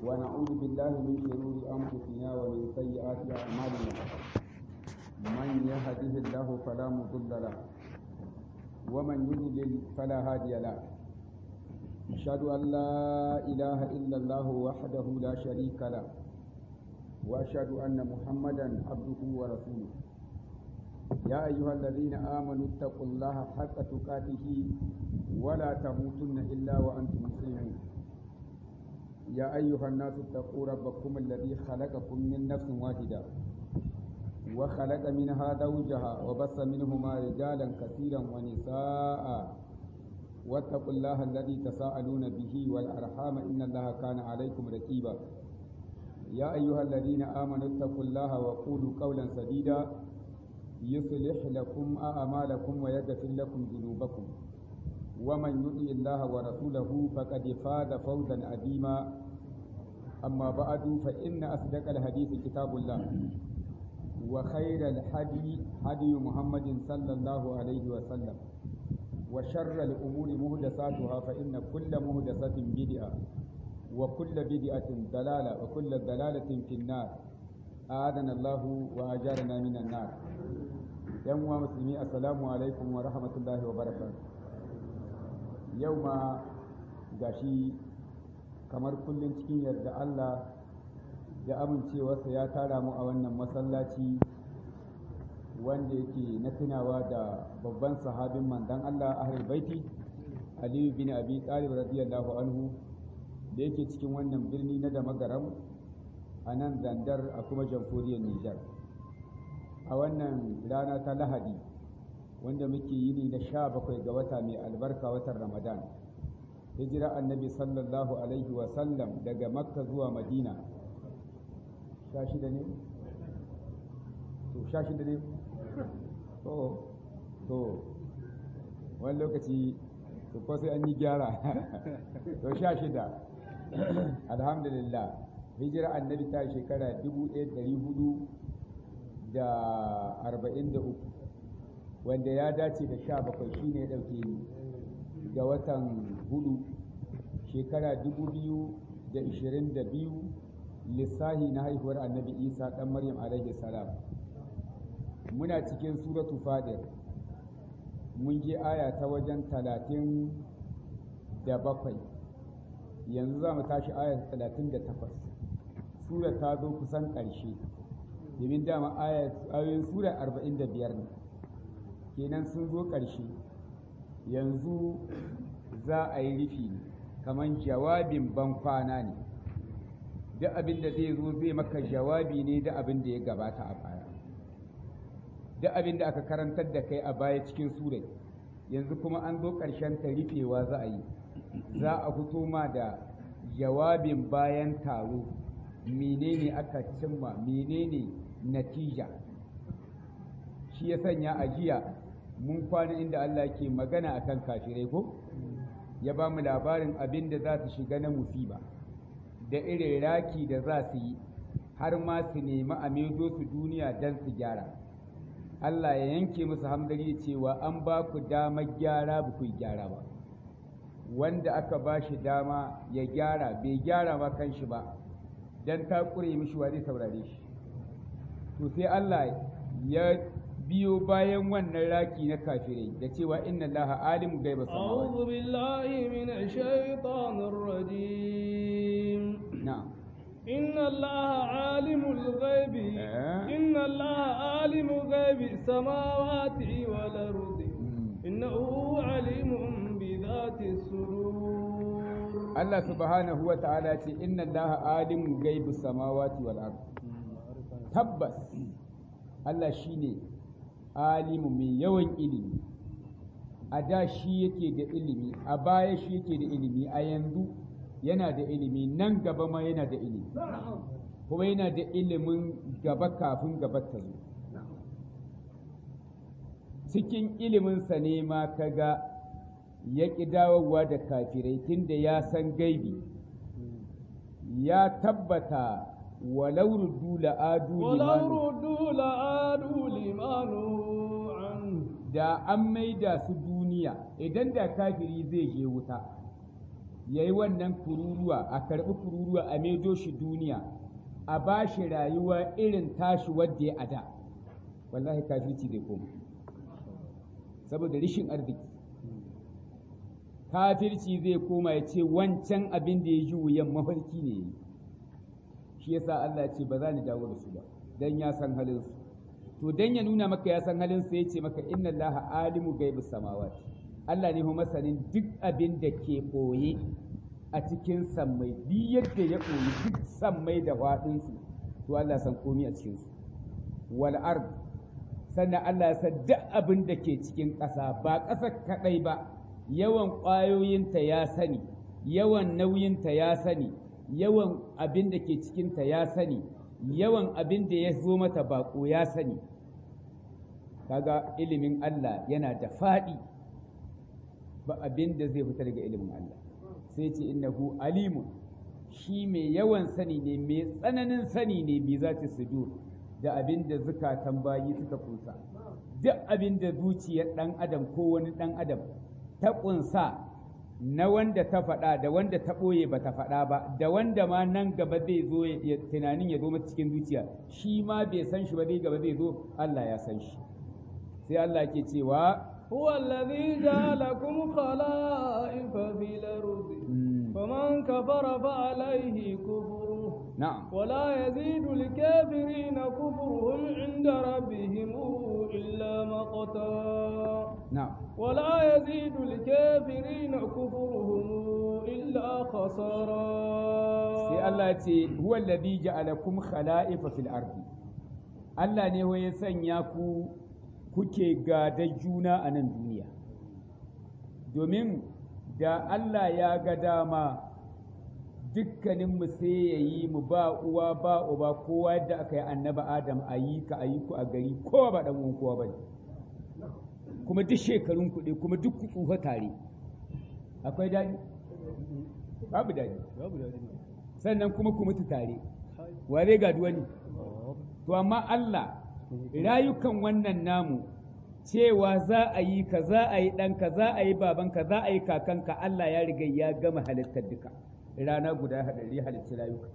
ونعوذ بالله من شرور أنفسنا ومن سيئات أعمالنا من يهده الله فلا مضل له ومن يضلل فلا هادي له أشهد أن لا إله إلا الله وحده لا شريك له وأشهد أن محمدا عبده ورسوله يا أيها الذين آمنوا اتقوا الله حق تقاته ولا تموتن إلا وأنتم مسلمون يا أيها الناس اتقوا ربكم الذي خلقكم من نفس واحدة وخلق منها زوجها وبث منهما رجالا كثيرا ونساء واتقوا الله الذي تساءلون به والأرحام إن الله كان عليكم رقيبا يا أيها الذين آمنوا اتقوا الله وقولوا قولا سديدا يصلح لكم أعمالكم ويغفر لكم ذنوبكم ومن يطع الله ورسوله فقد فاز فوزا عظيما أما بعد فإن أصدق الحديث كتاب الله وخير الهدي هدي محمد صلى الله عليه وسلم وشر الأمور مهدساتها فإن كل مهدسة بدعة وكل بدعة ضلالة وكل ضلالة في النار آذنا الله وأجارنا من النار yan uwa musulmi assalamu alaikum wa rahmatullahi wa barakatuh yau ma gashi kamar kullum cikin yarda Allah da amincewarsa ya tara mu a wannan masallaci wanda yake na tunawa da babban sahabin mandan Allah ahlul baiti Aliyu bin Abi Talib radiyallahu anhu da yake cikin wannan birni na Damagaram a nan zandar a kuma jamhuriyar Nijar. a wannan rana ta lahadi wanda muke yini na sha bakwai ga wata mai albarka watan ramadan hijira annabi sallallahu alaihi wasallam daga makka zuwa madina sha shida ne? to sha shida ne? to to wani lokaci to ko sai an yi gyara to sha shida alhamdulillah hijira annabi ta shekara dubu ɗaya ɗari hudu da arba'in da uku wanda ya dace da sha bakwai shi ne ɗauke ga watan hudu shekara dubu biyu da ishirin da biyu lissahi na haihuwar annabi isa ɗan maryam alaihi salam muna cikin suratu fadir mun je aya ta wajen talatin da bakwai yanzu za mu tashi aya talatin da takwas sura ta zo kusan ƙarshe domin dama ayoyin sura arba'in da biyar ne kenan sun zo ƙarshe yanzu za a yi rufi ne kamar jawabin ban kwana ne duk abin da zai zo zai maka jawabi ne da abin da ya gabata a baya duk abin da aka karantar da kai a baya cikin surai yanzu kuma an zo ƙarshen ta rufewa za a yi za a fito ma da jawabin bayan taro menene aka cimma menene natija shi ya sanya a jiya mun kwana inda Allah ke magana akan kafirai ko ya ba mu labarin abin da za su shiga na musiba da irin raki da za su yi har ma su nemi a maido su duniya don su gyara Allah ya yanke musu hamdari cewa an ba ku damar gyara ba ku gyara ba wanda aka ba shi dama ya gyara bai gyara ma kanshi ba don ta ƙure mishi wa zai saurare shi to sai Allah ya biyo bayan wannan raki na kafirai da cewa inna Allah alimu gaiba samawati a'udhu billahi minash shaitanir rajim na'am inna Allah alimul ghaibi inna Allah alimul ghaibi samawati wal ardi innahu alimun bi dhati sudur Allah subhanahu wa ta'ala ce inna Allah alimu gaibi samawati wal ardi tabbas Allah shi ne alimu mai yawan ilimi a da shi yake da ilimi a baya shi yake da ilimi a yanzu yana da ilimi nan gaba ma yana da ilimi kuma yana da ilimin gaba kafin gaba ta zo cikin iliminsa ne ma kaga ya ƙi dawowa da kafirai tunda ya san gaibi ya tabbata ولو ردوا لآدوا ولو ردوا لآدوا لما نهوا عنه da an maida su duniya idan da kafiri zai je wuta ya yi wannan kururuwa a karɓi kururuwa a maido shi duniya a ba shi rayuwa irin tashi wadda ya ada wallahi kafirci zai koma saboda rishin arziki kafirci zai koma ya ce wancan abin da ya ji wuyan mafarki ne yi shi yasa Allah ce ba za ni dawo da su ba dan ya san halin su to dan ya nuna maka ya san halin su yace maka inna Allaha alimu gaibis samawati Allah ne masanin duk abin da ke ɓoye a cikin sammai duk yadda ya ɓoye duk sammai da faɗinsu to Allah san komi a cikinsu wal ard sannan Allah ya san duk abin da ke cikin ƙasa ba ƙasa kaɗai ba yawan ƙwayoyinta ya sani yawan nauyinta ya sani yawan abin da ke cikinta ya sani yawan abin da ya zo mata baƙo ya sani kaga ilimin Allah yana da faɗi ba abin da zai fita daga ilimin Allah sai ce innahu alimun shi mai yawan sani ne mai tsananin sani ne bi za ta sudur da abin da zukatan bayi suka kunsa duk abin da zuciyar ɗan adam ko wani ɗan adam ta kunsa na wanda ta faɗa da wanda ta ɓoye ba ta faɗa ba da wanda ma nan gaba zai zo tunanin ya zo mata cikin zuciya shi ma bai san shi ba zai gaba zai zo Allah ya san shi sai Allah ke cewa هو الذي جعلكم خلائف في الأرض فمن كفر فعليه كفره نعم ولا يزيد الكافرين كفرهم عند ربهم إلا مقتا نعم ولا يزيد الكافرين كفرهم إلا خسارا sai Allah ya ce huwa alladhi ja'alakum khala'ifa fil ardi Allah ne ya sanya ku kuke gada juna a nan duniya domin da Allah ya ga dama dukkaninmu sai ya yi mu ba uwa ba uba kowa yadda aka yi annaba adam a yi ka a yi ku a gari kowa ba ɗan uwan kowa ba ne kuma duk shekarun kuɗi kuma duk ku tsufa tare akwai daɗi babu daɗi sannan kuma ku mutu tare ware ga wani to amma Allah rayukan wannan namu cewa za a yi ka za a yi ɗanka za a yi babanka za a yi kakanka Allah ya riga ya gama halittar duka rana guda haɗari halitti rayuka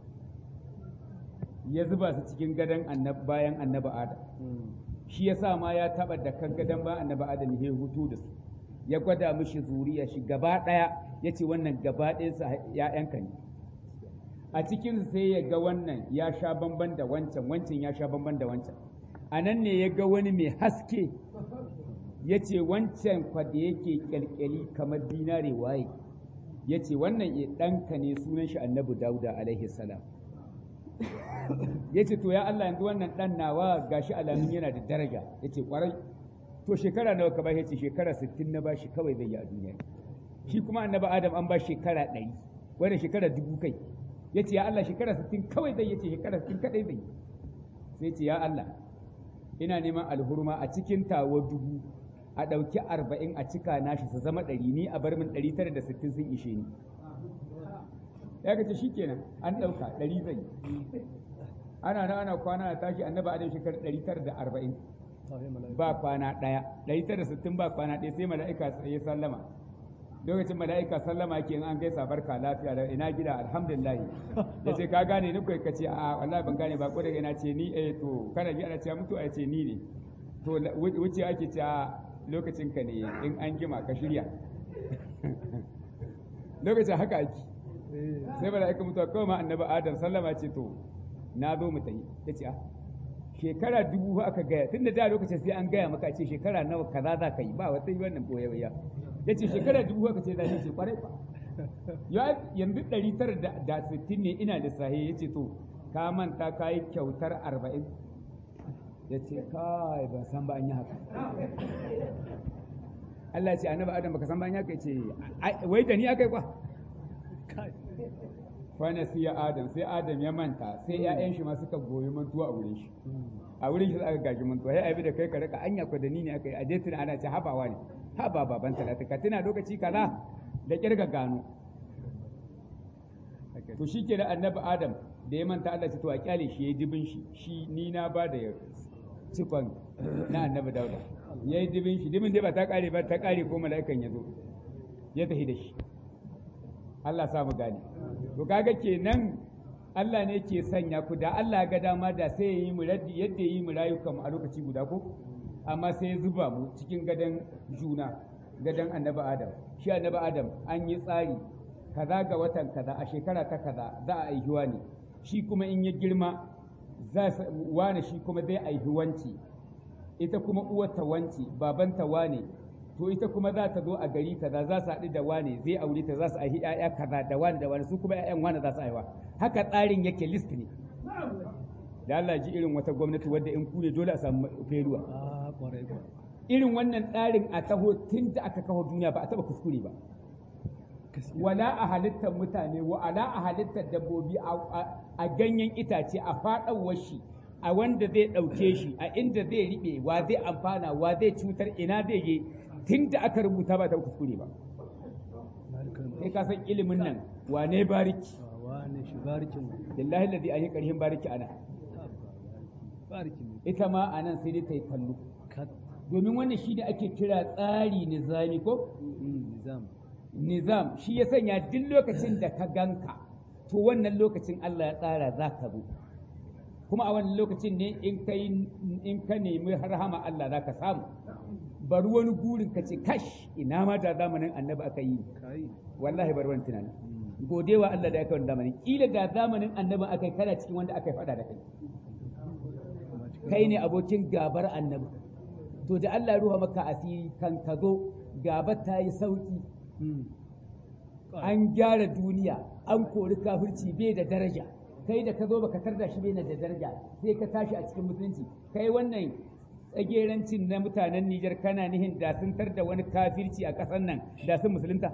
ya zuba su cikin gadon bayan annaba adam shi ya sa ma ya taɓa da kan gadon bayan annaba adam ya hutu da su ya gwada mishi zuriya shi gaba ɗaya ya ce wannan gaba ɗayansa ‘ya'yanka ne a cikin sai ya ga wannan ya sha bamban da wancan wancan ya sha bamban da wancan a nan ne ya ga wani mai haske ya ce wancan kwada yake kyalkyali kamar dinare waye ya ce wannan ya ɗanka ne sunan shi annabi dauda alaihi salam ya ce to ya Allah yanzu wannan ɗan nawa gashi alamun yana da daraja ya ce ƙwarai to shekara nawa ka ba ya ce shekara sittin na ba shi kawai zai yi a duniya shi kuma annabi adam an ba shekara ɗari wanda shekara dubu kai ya ce ya Allah shekara sittin kawai zai ya ce shekara sittin kaɗai zai sai ce ya Allah ina neman alhurma a cikin tawo dubu a ɗauki arba'in a cika nashi su zama ɗari ni a bar min ɗari tara da sittin sun ishe ni ya kace shi kenan an ɗauka ɗari zai ana na ana kwana na tashi annaba adam shekara ɗari tara da arba'in ba kwana ɗaya ɗari tara da sittin ba kwana ɗaya sai mala'ika ya sallama lokacin mala'ika sallama ke in an gaisa barka lafiya da ina gida alhamdulillah ya ce ka gane ni kai kace a wallahi ban gane ba ko daga ina ce ni eh to kana ji ana cewa mutu a ce ni ne to wuce ake ce a lokacin ka ne in an gima ka shirya lokacin haka ake sai mala'ika mutuwa kawai ma annabi adam sallama ce to na zo mu tafi ya ce a shekara dubu aka gaya tun da da lokacin sai an gaya maka ce shekara nawa kaza za ka yi ba wata yi wannan boye ya ce shekara dubu aka ce zai ce kwarai ba yanzu ɗari tara da sittin ne ina lissahi ya ce to ka manta ka yi kyautar arba'in ya ce kai ban san ba an yi haka Allah ce annabi Adam baka san ba an yi haka ya ce wai da ni aka yi kwa kwana sai ya Adam sai Adam ya manta sai ƴaƴan shi ma suka goyi mantuwa a wurin shi a wurin shi aka gaji mantuwa sai abi da kai ka rika anya ko da ni ne aka yi a je tuna ana ce habawa ne haba baban talata ka tuna lokaci kaza da kirga gano to shi ke da annabi Adam da ya manta Allah ce to a kyale shi yayi dibin shi shi ni na ba da cikon na annabi Dauda yayi dibin shi dibin dai ba ta kare ba ta kare ko mala'ikan ya zo ya tafi da shi Allah sa mu gane to kaga kenan Allah ne ke sanya ku da Allah ga dama da sai ya yi mu raddi yadda ya yi mu rayukan mu a lokaci guda ko amma sai ya zuba mu cikin gadon juna gadon annabi Adam shi annabi Adam an yi tsari kaza ga watan kaza a shekara ta kaza za a aihi wani shi kuma in ya girma za wani shi kuma zai aihi wanci ita kuma uwarta wanci babanta wane to ita kuma za ta zo a gari kaza za su haɗu da wane zai aure ta za su aihi ƴaƴa kaza da wane da wane su kuma ƴaƴan wane za su aiwa haka tsarin yake list ne da Allah ji irin wata gwamnati wadda in kure dole a samu feruwa irin wannan tsarin a taho tun da aka kawo duniya ba a taba kuskure ba wala a halittar mutane wa ala a halittar dabbobi a ganyen itace a faɗawar shi a wanda zai ɗauke shi a inda zai riɓe wa zai amfana wa zai cutar ina zai je tun da aka rubuta ba ta kuskure ba sai ka san ilimin nan wane bariki wane shi barikin billahi ladhi an yi ƙarhin bariki ana barikin ita ma a nan sai dai ta yi kallo domin wannan shi da ake kira tsari nizami ko nizam nizam shi ya sanya duk lokacin da ka ganka to wannan lokacin Allah ya tsara za ka zo kuma a wannan lokacin ne in ka in ka nemi rahama Allah za ka samu bari wani gurin ka ce kash ina ma da zamanin annabi aka yi kai wallahi bari wani tunani godewa Allah da aka wani zamanin kila da zamanin annabi aka yi kana cikin wanda aka yi faɗa da kai kai ne abokin gabar annabi to da Allah ya ruha maka asiri kan ka zo gaba ta yi sauki an gyara duniya an kori kafirci bai da daraja kai da ka zo baka tarda shi bai da daraja sai ka tashi a cikin musulunci kai wannan tsagerancin na mutanen Nijar kana nihin da sun tar da wani kafirci a ƙasar nan da sun musulunta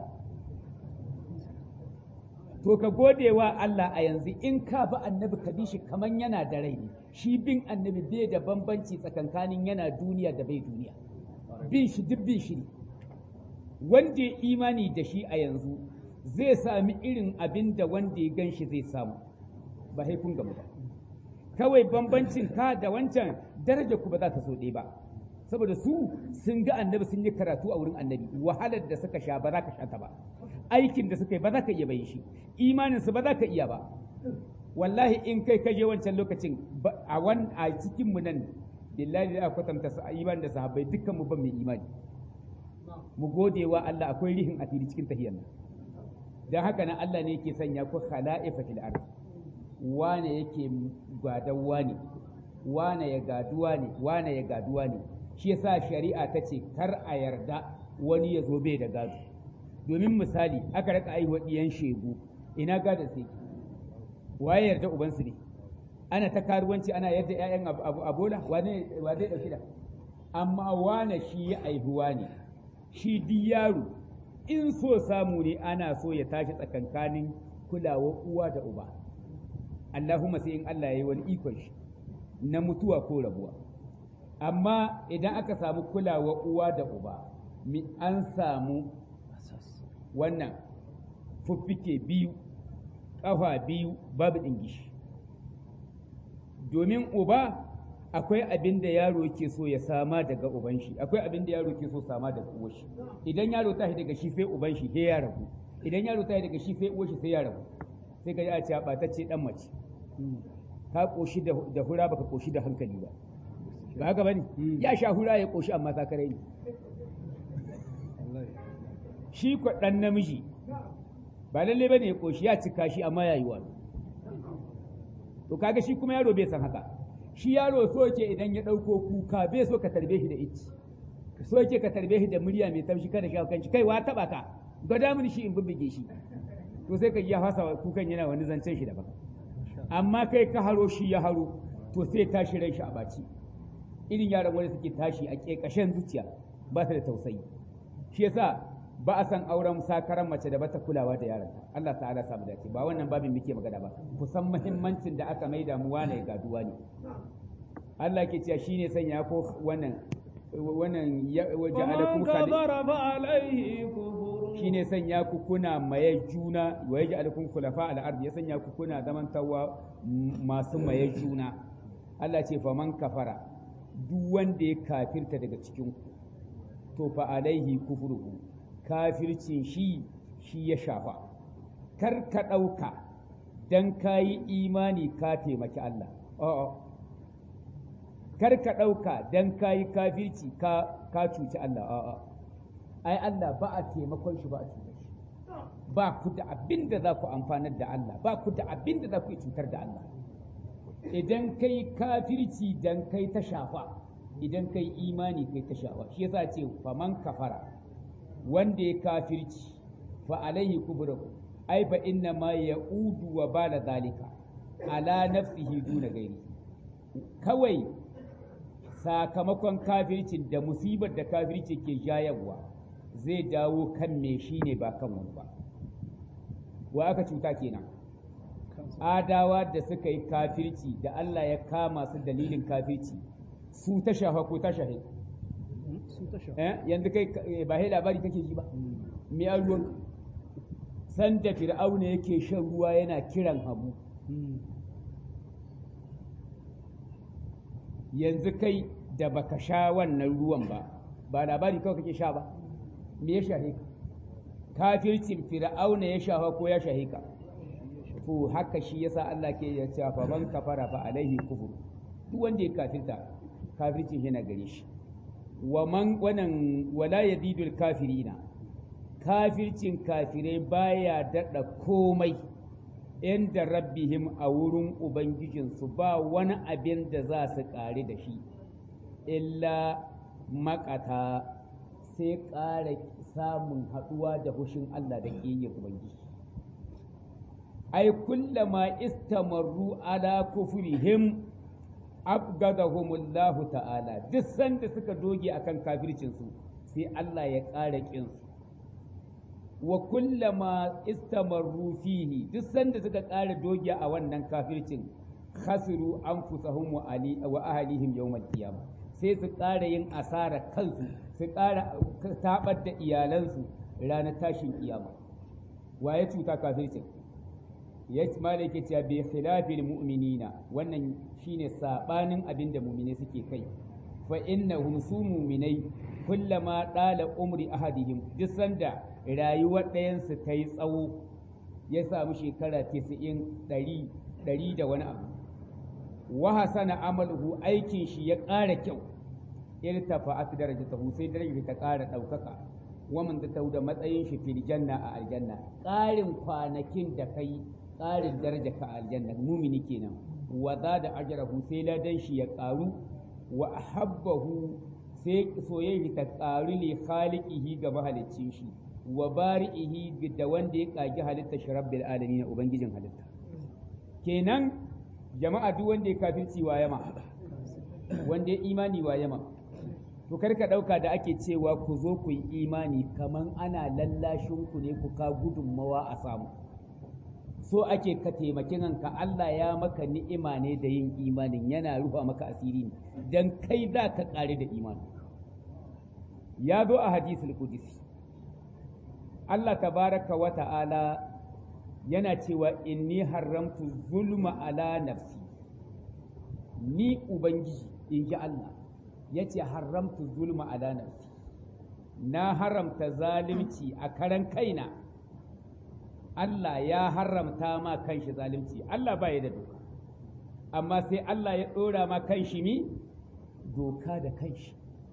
to ka gode wa Allah a yanzu in ka bi annabi ka bi shi kaman yana da rai ne shi bin annabi bai da bambanci tsakankanin yana duniya da bai duniya bin shi duk bin shi ne wanda ya imani da shi a yanzu zai sami irin abin da wanda ya gan shi zai samu ba haifun gamu ba kawai bambancin ka da wancan daraja ku ba za ta so ɗaya ba saboda su sun ga annabi sun yi karatu a wurin annabi wahalar da suka sha ba za ka sha ta ba aikin da suka yi ba za ka iya bayin shi imanin su ba za ka iya ba wallahi in kai kaje wancan lokacin a wan a cikin mu nan billahi da kwatanta su iman da sahabbai dukkan mu ban mai imani mu gode wa Allah akwai rihin asiri cikin tahiyar nan dan haka nan Allah ne yake sanya ku khala'ifa fil ard wane yake gadan wane wane ya gaduwa ne wane ya gaduwa ne shi yasa shari'a ta ce kar a yarda wani ya zo bai da gado domin misali aka raka aiwa diyan shegu ina gadon sai waye yarda ubansu ne ana ta karuwanci ana yarda ƴaƴan abola wane wa zai dauki da amma wane shi ya aihuwa ne shi duk yaro in so samu ne ana so ya tashi tsakankanin kulawa uwa da uba Allahumma sai in Allah ya yi wani ikon shi na mutuwa ko rabuwa amma idan aka samu kulawa uwa da uba mi an samu wannan fuffike biyu ƙafa biyu babu ɗingishi domin uba akwai abin da yaro ke so ya sama daga uban shi akwai abin da yaro ke so sama daga uwar shi idan yaro ta daga shi sai uban shi sai ya rabu idan yaro ta daga shi sai uwar shi sai ya rabu sai ka ji a ce ɓatacce dan mace ka koshi da hura baka koshi da hankali ba ba haka bane ya sha hura ya koshi amma sakarai ne shi ko dan namiji ba lalle bane ya koshi ya cika shi amma yayi wani to kaga shi kuma yaro bai san haka shi yaro so yake idan ya dauko kuka bai so ka tarbe shi da ici so yake ka tarbe shi da murya mai taushi kada shi kanci kai wa taba ka gada mini shi in bubbuge shi to sai ka ya fasa kukan yana wani zancen shi daban amma kai ka haro shi ya haro to sai tashi ran shi a baci irin yaran wanda suke tashi a ƙeƙashen zuciya ba su da tausayi shi yasa ba a san auren sakaran mace da bata kulawa da yaron Allah ta'ala samu dace ba wannan babin muke magana ba kusan muhimmancin da aka maida mu wane gaduwa ne Allah ke cewa shine sanya ko wannan wannan ja'alakum shine sanya ku kuna maye juna wa yaj'alukum khulafa al-ard ya sanya ku kuna zamantawa masu maye juna Allah ce fa man kafara duk wanda ya kafirta daga cikin ku to fa alaihi kufruhu kafircin shi shi ya shafa kar ka ɗauka don ka yi imani ka taimaki Allah a'a kar ka ɗauka don ka yi kafirci ka ka cuci Allah a'a ai Allah ba a taimakon shi ba a cutar shi ba ku da abin da za ku amfanar da Allah ba ku da abin da za ku cutar da Allah idan kai kafirci dan kai ta shafa idan kai imani kai ta shafa shi yasa ce faman kafara wanda ya kafirci fa alaihi kubrahu ai fa inna ma ya'udu wa bala zalika ala nafsihi duna gairi kawai sakamakon kafircin da musibar da kafirci ke jayarwa zai dawo kan me shi ne ba kan wani ba wa aka cuta kenan adawa da suka yi kafirci da Allah ya kama su dalilin kafirci su ta shafa ko ta shahe su ta shafa eh yanzu kai ba hai labari kake ji ba me an ruwan san da fir'auna yake shan ruwa yana kiran habu yanzu kai da baka sha wannan ruwan ba ba labari kawai kake sha ba me ya shahe ka kafircin fir'auna ya shafa ko ya shahe ka to haka shi yasa Allah ke ya ce fa man kafara fa alaihi kufur duk wanda ya kafirta kafircin yana gare shi wa man wannan wala yazidul kafirina kafircin kafirai baya dada komai inda rabbihim a wurin ubangijinsu ba wani abin da za su ƙare da shi illa makata sai ƙara samun haɗuwa da hushin Allah da ƙiyyar ubangiji ai kullama istamarru ala kufrihim abgadahumullahu ta'ala duk sanda suka doge akan kafircinsu sai Allah ya ƙara ƙinsu wa kullama istamarru fihi duk sanda suka ƙara doge a wannan kafircin khasiru anfusahum wa ali wa ahlihim yawmal qiyamah sai su ƙara yin asara kansu su ƙara tabar da iyalansu ranar tashin kiyama waye cuta kafircin ya malai ke cewa bi khilafil mu'minina wannan shine sabanin abin da mu'mine suke kai fa innahum su mu'minai kullama dala umri ahadihim duk sanda rayuwar ɗayansu ta yi tsawo ya samu shekara 90 ɗari ɗari da wani abu wa hasana amaluhu aikin shi ya ƙara kyau irtafa'at darajatahu sai darajar ta ƙara ɗaukaka wa man ta da matsayin shi fil janna a aljanna ƙarin kwanakin da kai ƙarin daraja ka aljanna mumini kenan wa za da ajrahu sai ladan shi ya ƙaru wa ahabbahu sai soyayya ta ƙaru li khaliqihi ga mahaliccin shi wa bari'ihi da wanda ya ƙagi halitta shi rabbil alamin ubangijin halitta kenan jama'a duk wanda ya kafirci wa yama wanda ya imani wa yama to kar ka ɗauka da ake cewa ku zo ku yi imani kaman ana lallashin ku ne ku ka gudunmawa a samu so ake ka taimaki ranka Allah ya maka ni'ima ne da yin imanin yana rufa maka asiri ne dan kai za ka ƙare da imani ya zo a hadisul qudsi Allah tabaraka wa ta'ala yana cewa inni haramtu zulma ala nafsi ni ubangiji in ji Allah ya ce haramtu zulma ala nafsi na haramta zalunci a karan kaina Allah ya haramta ma kanshi zalunci Allah ba ya da doka amma sai Allah ya ɗora ma kanshi mi doka da kanshi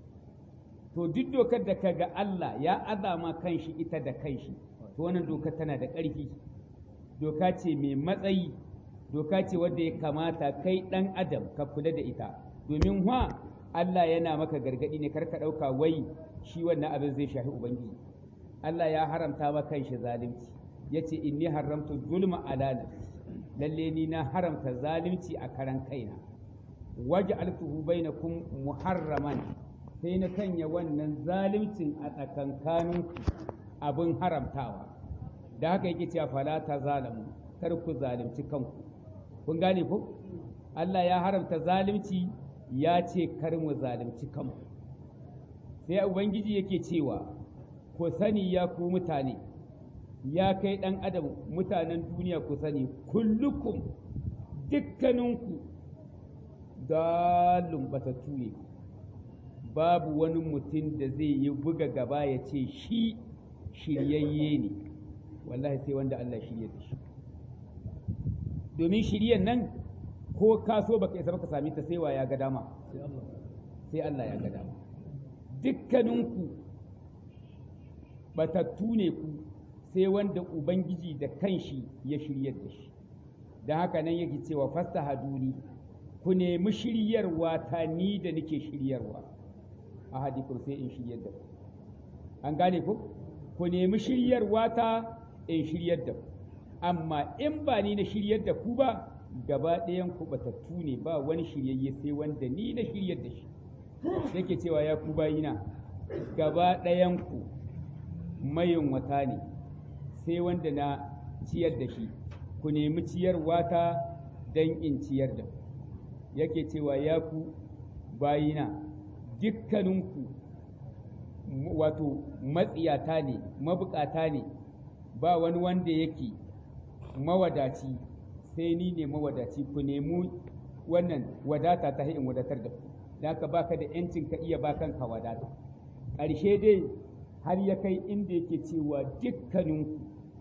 to duk dokar da kaga Allah ya azama kanshi ita da kanshi to wannan doka tana da ƙarfi doka ce mai matsayi doka ce wadda ya kamata kai ɗan adam ka kula da ita domin wa Allah yana maka gargaɗi ne kar ka ɗauka wai shi wannan abin zai shafi ubangiji Allah ya haramta ma kanshi zalunci yace inni haramtu zulma ala nafsi lalle ni na haramta zalunci a karan kaina waj'altuhu bainakum muharraman sai na sanya wannan zaluncin a tsakankaninku abin haramtawa da haka yake cewa fala ta zalamu kar ku zalunci kanku kun gane ko Allah ya haramta zalunci ya ce kar mu zalunci kanmu sai ubangiji yake cewa ku sani ya ku mutane ya kai ɗan adam mutanen duniya ku sani kullukum dukkaninku dalun batattu ne babu wani mutum da zai yi buga gaba ya ce shi shiryayye ne wallahi sai wanda Allah shirye da shi domin shiryen nan ko ka so baka isa baka sami ta sai wa ya ga dama sai Allah ya ga dama dukkaninku batattu ne ku sai wanda ubangiji da kanshi ya shiryar da shi da haka nan yake cewa fasta haduni ku nemi shiryarwa ta ni da nake shiryarwa a hadikun sai in shiryar da ku an gane ku ku nemi shiryarwa ta in shiryar da ku amma in ba ni na shiryar da ku ba gaba ɗayan ku batattu ne ba wani shiryayye sai wanda ni na shiryar da shi yake cewa ya ku bayina gaba ɗayan ku mayin wata ne sai wanda na ciyar da shi ku nemi ciyarwa ta don in ciyar da ku yake cewa ya ku bayina dukkaninku wato matsiyata ne mabukata ne ba wani wanda yake mawadaci sai ni ne mawadaci ku nemi wannan wadata ta in wadatar da ku da haka baka da yancin ka iya bakan ka wadata ƙarshe dai har ya kai inda yake cewa dukkaninku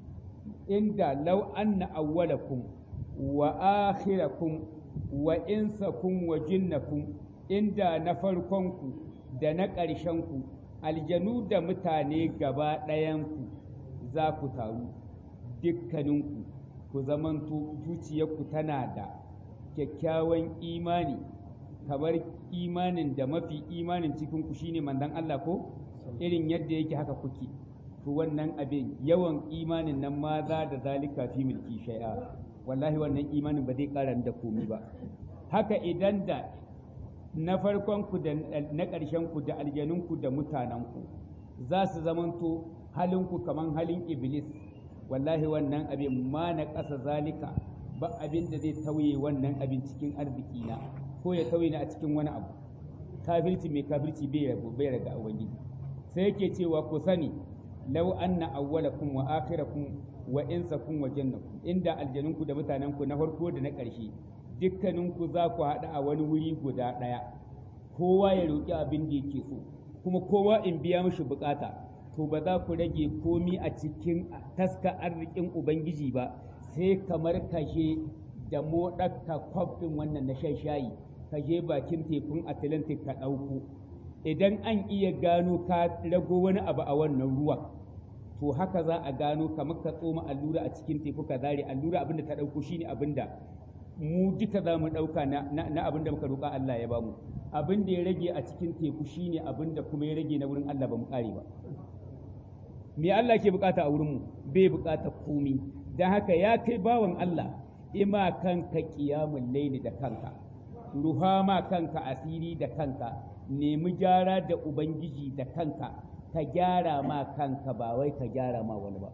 inda lau anna awwalakum wa akhirakum wa insakum wa jinnakum inda na farkonku da na ƙarshenku aljanu da mutane gaba ɗayanku za ku taru dukkaninku ku zamanto zuciyarku tana da kyakkyawan imani kamar imanin da mafi imanin cikinku shine mandan Allah ko irin yadda yake haka kuke to wannan abin yawan imanin nan ma za da zalika fi mulki shay'a wallahi wannan imanin ba zai ƙara da komi ba haka idan da na farkon ku da na ƙarshen ku da aljanun ku da mutanen ku za su zamanto halin ku kaman halin iblis wallahi wannan abin ma na ƙasa zalika ba abin da zai tauye wannan abin cikin arziki na ko ya tauye ni a cikin wani abu kafirci mai kafirci bai rabu bai raga ubangiji sai yake cewa ku sani law anna awwalakum wa akhirakum wa insakum wa jannakum inda aljanunku da mutanenku na farko da na ƙarshe dukkaninku za ku haɗu a wani wuri guda ɗaya kowa ya roƙi abin da yake so kuma kowa in biya mishi bukata to ba za ku rage komi a cikin taska arzikin ubangiji ba sai kamar kashe da moɗaka kwaf ɗin wannan na shan shayi ka je bakin tekun atlantic ka ɗauko idan an iya gano ka rago wani abu a wannan ruwan to haka za a gano kamar ka tsoma allura a cikin teku ka zare allura abin da ta ɗauko shine abin da mu duka za mu ɗauka na abin da muka roƙa Allah ya bamu abin da ya rage a cikin teku shine abin da kuma ya rage na wurin Allah ba mu ƙare ba me Allah ke bukata a wurin mu bai bukata komi dan haka ya kai bawan Allah ima kanka qiyamul layli da kanka ruha ma kanka asiri da kanka nemi gyara da ubangiji da kanka ka gyara ma kanka ba wai ka gyara ma wani ba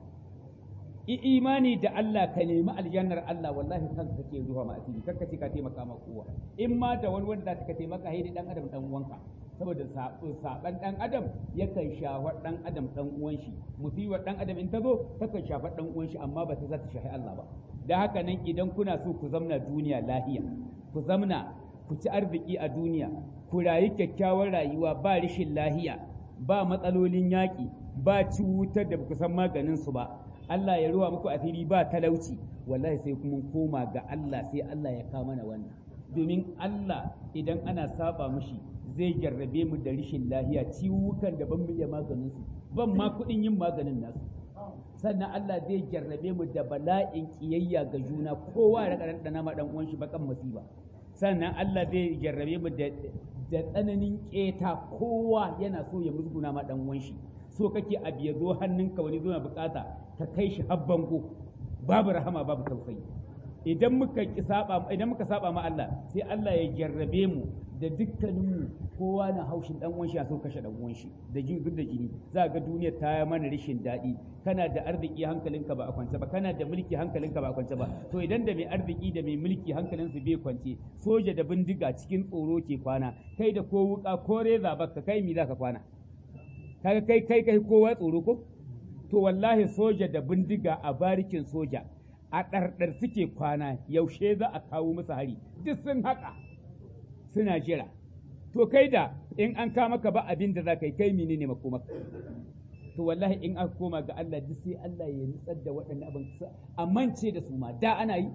i imani da Allah ka nemi aljannar Allah wallahi kanka kake ruwa ma asiri kanka ce ka taimaka ma kowa in ma da wani wanda ka taimaka haidi dan adam dan uwanka saboda saban dan adam yakan shafa dan adam dan uwan shi musibar dan adam in ta zo takan shafa dan uwan shi amma ba ta za ta shafi Allah ba da haka nan idan kuna so ku zamna duniya lahiya ku zamna ku ci arziki a duniya ku rayu kyakkyawar rayuwa ba rashin lahiya ba matsalolin yaƙi ba ciwutar da ku san maganin su ba Allah ya ruwa muku asiri ba talauci wallahi sai kuma koma ga Allah sai Allah ya kawo mana wannan domin Allah idan ana saba mushi zai jarrabe mu da rashin lahiya ciwukan da ban iya maganin su ban ma kuɗin yin maganin nasu sannan Allah zai jarrabe mu da bala'in kiyayya ga juna kowa ya raka dana ma dan uwan shi bakan musiba sannan Allah zai jarrabe mu da da tsananin keta kowa yana so ya musguna ma dan uwan shi so kake abu ya zo hannunka wani zo na bukata ka kai shi har bango babu rahama babu tausayi idan muka saba idan muka saba ma Allah sai Allah ya jarrabe mu da dukkaninmu kowa na haushin dan uwan shi a so kashe dan uwan shi da jin da jini za ga duniya ta yi mana rashin daɗi kana da arziki hankalinka ba a kwance ba kana da mulki hankalinka ba a kwance ba to idan da mai arziki da mai mulki hankalinsu bai kwance soja da bindiga cikin tsoro ke kwana kai da ko wuka ko reza baka kai mi za ka kwana kaga kai kai kai kowa tsoro ko to wallahi soja da bindiga a barikin soja a ɗarɗar suke kwana yaushe za a kawo musu hari duk sun haƙa suna jira to kai da in an kama ka ba abin da za ka yi kai menene makomaka to wallahi in aka koma ga Allah duk sai Allah ya nutsar da waɗannan abin a mance da su ma da ana yi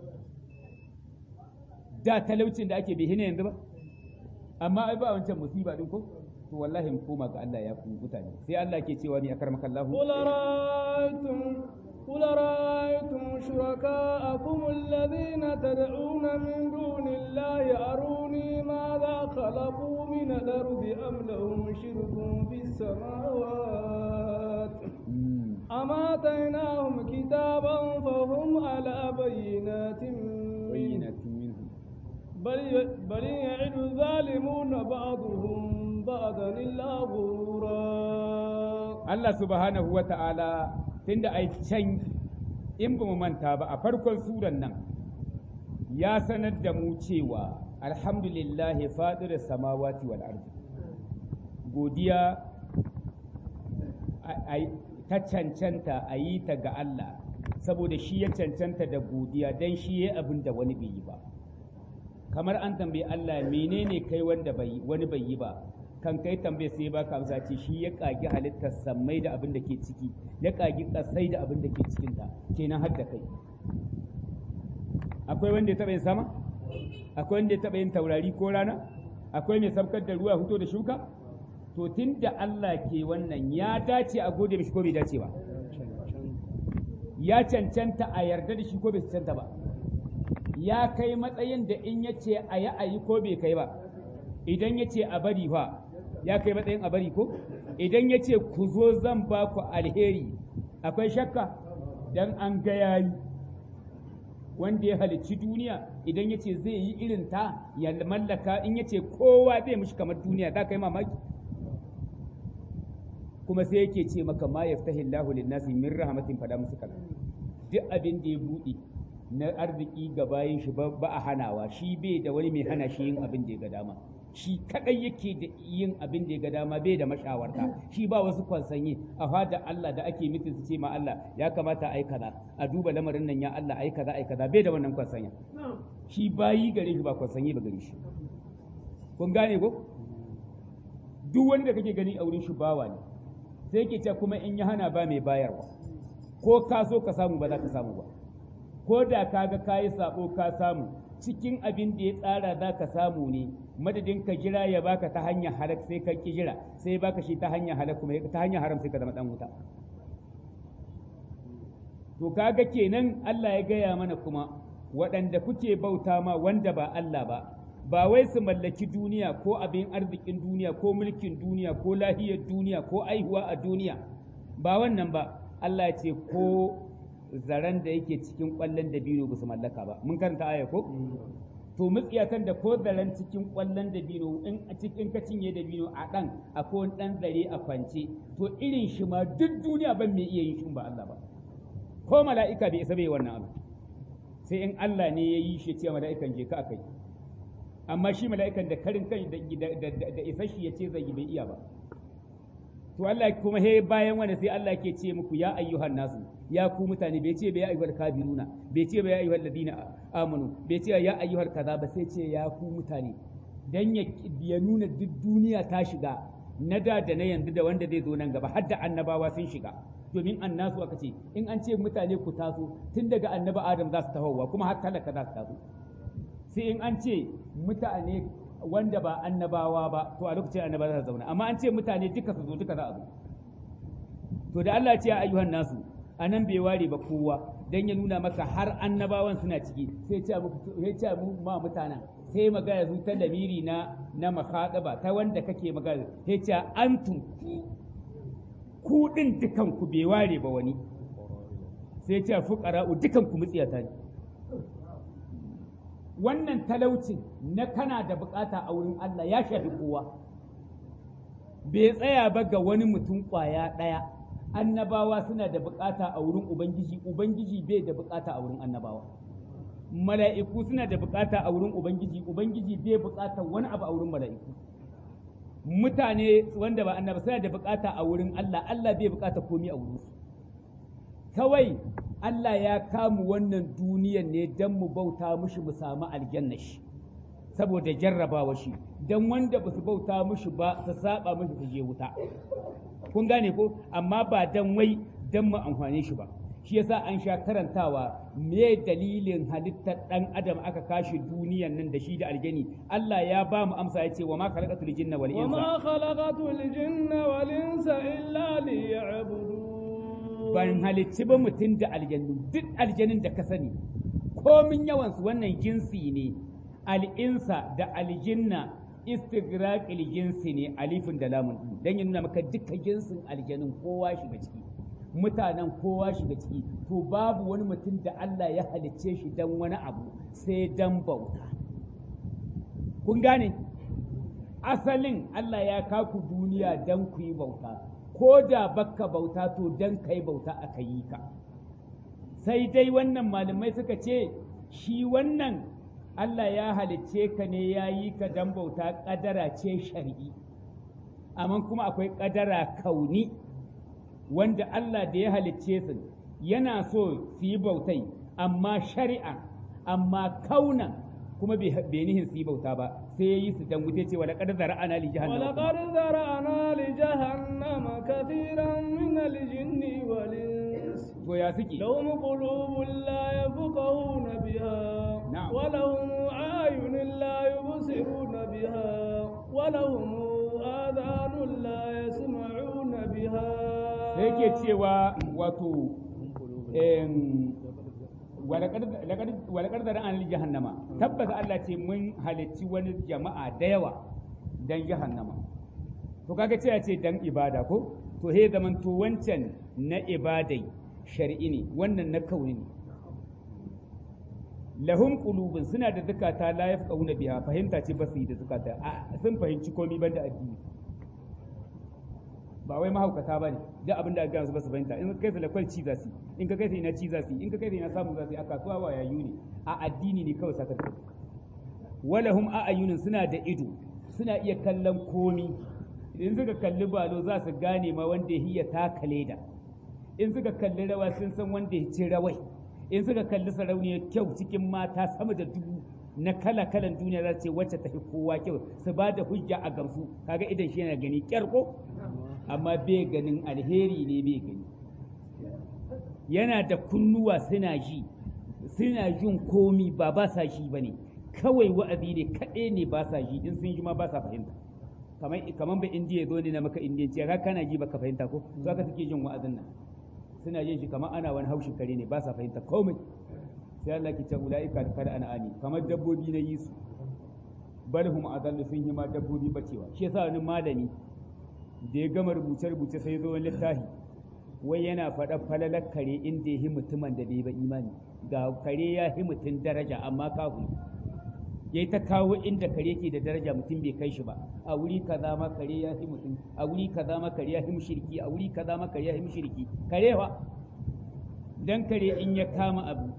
da talaucin da ake bihina yanzu ba amma ai ba wancan musiba din ko to wallahi mu koma ga Allah ya ku mutane sai Allah ke cewa ni akar makallahu قل رأيتم قل رأيتم شركاءكم الذين تدعون من دون الله أروني ماذا خلقوا من الأرض أم لهم شرك في السماوات أم آتيناهم كتابا فهم على بينات bayyinatu minhu بل بل يعد الظالمون بعضهم بعضا إلا غرورا Allah subhanahu wa ta'ala tunda ai can in ba mu manta ba a farkon suran nan ya sanar da mu cewa alhamdulillahi fadir samawati wal ardi godiya a- a- ta cancanta a yi ta ga Allah saboda shi ya cancanta da godiya don shi ya abin da wani bai yi ba kamar an tambayi Allah menene kai wanda bai wani bai yi ba kan kai tambaye sai baka amsa ce shi ya kagi halittar sammai da abin da ke ciki ya kagi kasai da abin da ke cikin ta kenan har da kai akwai wanda ya taba yin sama akwai wanda ya taba yin taurari ko rana akwai mai sabkar da ruwa fito da shuka to tunda Allah ke wannan ya dace a gode mishi ko bai dace ba ya cancanta a yarda da shi ko bai cancanta ba ya kai matsayin da in ya ce a yi a yi ko bai kai ba idan ya ce a bari fa ya kai matsayin a bari ko idan ya ce ku zo zan ba ku alheri akwai shakka dan an ga yayi wanda ya halicci duniya idan ya ce zai yi irin ta ya mallaka in ya ce kowa zai mishi kamar duniya za ka yi mamaki kuma sai yake ce maka ma yaftahi Allahu lin-nasi min rahmatin fada musu kaza duk abin da ya buɗe na arziki ga bayin shi ba ba a hanawa shi bai da wani mai hana shi yin abin da ya ga dama shi kadai yake da yin abin da ya ga dama bai da mashawarta shi ba wasu kwansanye a fada Allah da ake mitin su ce ma Allah ya kamata ai kaza a duba lamarin nan ya Allah ai kaza ai kaza bai da wannan kwansanya shi bayi gare shi ba kwansanye ba gare shi kun gane ko duk wanda kake gani a wurin shi bawa ne sai ke ce kuma in ya hana ba mai bayarwa ko ka so ka samu ba za ka samu ba ko da ka ga ka yi sabo ka samu cikin abin da ya tsara za ka samu ne madadin ka jira ya baka ta hanyar halak sai ka ki jira sai ya baka shi ta hanyar halak kuma ta hanyar haram sai ka zama dan wuta to kaga kenan Allah ya gaya mana kuma waɗanda kuke bauta ma wanda ba Allah ba ba wai su mallaki duniya ko abin arzikin duniya ko mulkin duniya ko lahiyar duniya ko aihuwa a duniya ba wannan ba Allah ya ce ko zaren da yake cikin ƙwallon dabino ba su mallaka ba mun karanta aya ko to mutsiyatan da ko zaren cikin ƙwallon dabino in a cikin ka cinye dabino a ɗan akwai wani ɗan zare a kwance to irin shi ma duk duniya ban mai iya yin shi ba Allah ba ko mala'ika bai isa bai wannan abu sai in Allah ne ya yi shi ce mala'ikan je ka akai amma shi mala'ikan da karin kai da isashi ya ce zai yi bai iya ba to Allah kuma he bayan wanda sai Allah ke ce muku ya ayyuhan nasu ya ku mutane bai ce bai ya ayyuhal kafiruna bai ce bai ya ayyuhal ladina amanu bai ce ya ayyuhal kaza ba sai ce ya ku mutane dan ya, ya nuna duk duniya ta shiga na da da na yanzu da wanda zai zo nan gaba har da annabawa sun shiga domin annasu aka ce in an ce mutane ku taso tun daga annaba adam za su tahowa kuma har talaka za su taso sai in an ce mutane wanda ba annabawa ba to a lokacin annabawa za su zauna amma an ce mutane duka su zo duka za a zo to da Allah ce ya ayyuhan nasu anan bai ware ba kowa dan ya nuna maka har annabawan suna ciki sai ce muku sai ce mu ma mutanen sai magana zu ta lamiri na na makhataba ta wanda kake magana sai ce antum ku din dukan ku bai ware ba wani sai ce fuqara'u dukan ku mutsiyata ne wannan talaucin na kana da bukata a wurin Allah ya shafi kowa bai tsaya ba ga wani mutum kwaya ɗaya annabawa suna da bukata a wurin ubangiji ubangiji bai da bukata a wurin annabawa mala'iku suna da bukata a wurin ubangiji ubangiji bai bukata wani abu a wurin mala'iku mutane wanda ba annaba suna da bukata a wurin Allah Allah bai bukata komai a wurin su kawai Allah ya kamu wannan duniyan ne don mu bauta mushi mu samu aljanna shi saboda jarrabawa shi don wanda ba su bauta mushi ba su saba mushi su je wuta kun gane ko amma ba dan wai dan mu amfane shi ba shi yasa an sha karantawa me dalilin halittar dan adam aka kashi duniyan nan da shi da aljani Allah ya ba mu amsa ya ce wa ma khalaqatul jinna wal insa وما خلقت الجن والإنس إلا ليعبدون ban halicci ba mutum da aljannu duk aljanin da ka sani komin yawansu wannan jinsi ne al'insa da aljinna istigraqil jinsi ne alifin da lamun din dan ya nuna maka duka jinsin aljanin kowa shiga ciki mutanen kowa shiga ciki to babu wani mutum da Allah ya halicce shi dan wani abu sai dan bauta kun gane asalin Allah ya kaku duniya dan ku yi bauta ko da baka bauta to dan kai bauta aka yi ka sai dai wannan malamai suka ce shi wannan Allah ya halicce ka ne ya yi ka dan bauta ƙadara ce shari'i amma kuma akwai ƙadara kauni wanda Allah da ya halicce su yana so su yi bautai amma shari'a amma kauna kuma bai nihin su yi bauta ba sai ya yi su dan wuce cewa da ƙadar ana li jahannama ولقد ذرأنا لجهنم كثيرا من الجن والإنس to ya suke لهم قلوب لا يفقهون بها نعم. ولهم أعين لا يبصرون بها ولهم آذان لا يسمعون بها sai yake cewa wato em, walakar da ra'an jahannama tabbata Allah ce mun halicci wani jama'a da yawa dan jahannama to kaga ce ya ce dan ibada ko to he zaman to wancan na ibadai shar'i ne wannan na kauni ne lahum qulubun suna da zakata la yafqahuna biha fahimta ce ba su yi da zakata a sun fahimci komai banda addini ba wai mahaukata ba ne duk abin da aka su ba su fahimta in ka kai su lakwal ci za su in ka kai su ina ci za su in ka kai su ina samu za su a kasuwa ba yayu ne a addini ne kawai sakar kai walahum a'ayunin suna da ido suna iya kallon komi in suka kalli balo za su gane ma wanda ya hiya taka leda in suka kalli rawa sun san wanda ya ci rawai in suka kalli sarauniyar kyau cikin mata sama da dubu na kala kalan duniya za su ce wacce ta fi kowa kyau su ba da hujja a gamsu kaga idan shi yana gani kyarko amma bai ganin alheri ne bai gani yana da kunnuwa suna ji suna jin komi ba ba sa shi ba ne kawai wa'azi ne kaɗai ne ba sa ji in sun ji ma ba sa fahimta kamar kamar ba indiya zo ne na maka indiyanci ka kana ji baka fahimta ko to haka suke jin wa'azin nan suna jin shi kamar ana wani haushin kare ne ba sa fahimta komai sai Allah ke ce ulaika kada ana ani kamar dabbobi na yi su balhum adallu sun hima dabbobi bacewa shi yasa wani malami da ya gama rubuce-rubuce sai zo wani littafi wai yana faɗa falalar kare inda ya yi mutumin da bai ba imani ga kare ya yi mutum daraja amma kahu ya ta kawo inda kare ke da daraja mutum bai kai shi ba a wuri kaza ma kare ya yi mutum a wuri kaza ma kare ya yi mushriki a wuri kaza ma kare ya yi mushriki kare wa dan kare in ya kama abu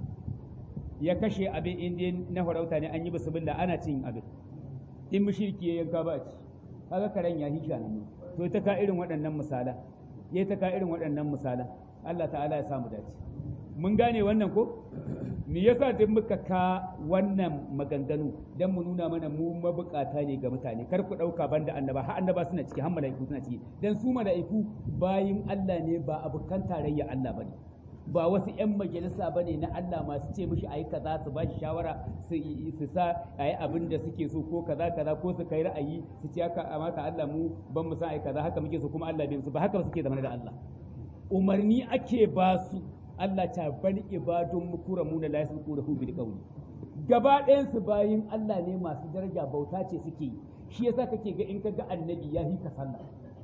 ya kashe abin inda na farauta ne an yi bismillah ana cin abin in mushriki ya yanka ba a ci kaga karen ya hisha nan to ta ka irin waɗannan misalan ya ta ka irin waɗannan misalan Allah ta'ala ya samu dace mun gane wannan ko me yasa duk muka ka wannan maganganu dan mu nuna mana mu mabukata ne ga mutane kar ku dauka banda annaba har annaba suna ciki har mala'iku suna ciki dan su mala'iku bayin Allah ne ba abukan tarayya Allah bane ba wasu 'yan majalisa ba ne na Allah masu ce mishi ayi kaza su ba shi shawara su sa a yi abin da suke so ko kaza kaza ko su kai ra'ayi su ce haka amata Allah mu ban mu san ayi kaza haka muke so kuma Allah bai su ba haka suke zama da Allah umarni ake ba su Allah ta bani ibadun mukuramu da la yasbiqu lahu bil qawli gaba ɗayan su bayin Allah ne masu daraja bauta ce suke yi shi yasa kake ga in ka ga annabi ya hika sallah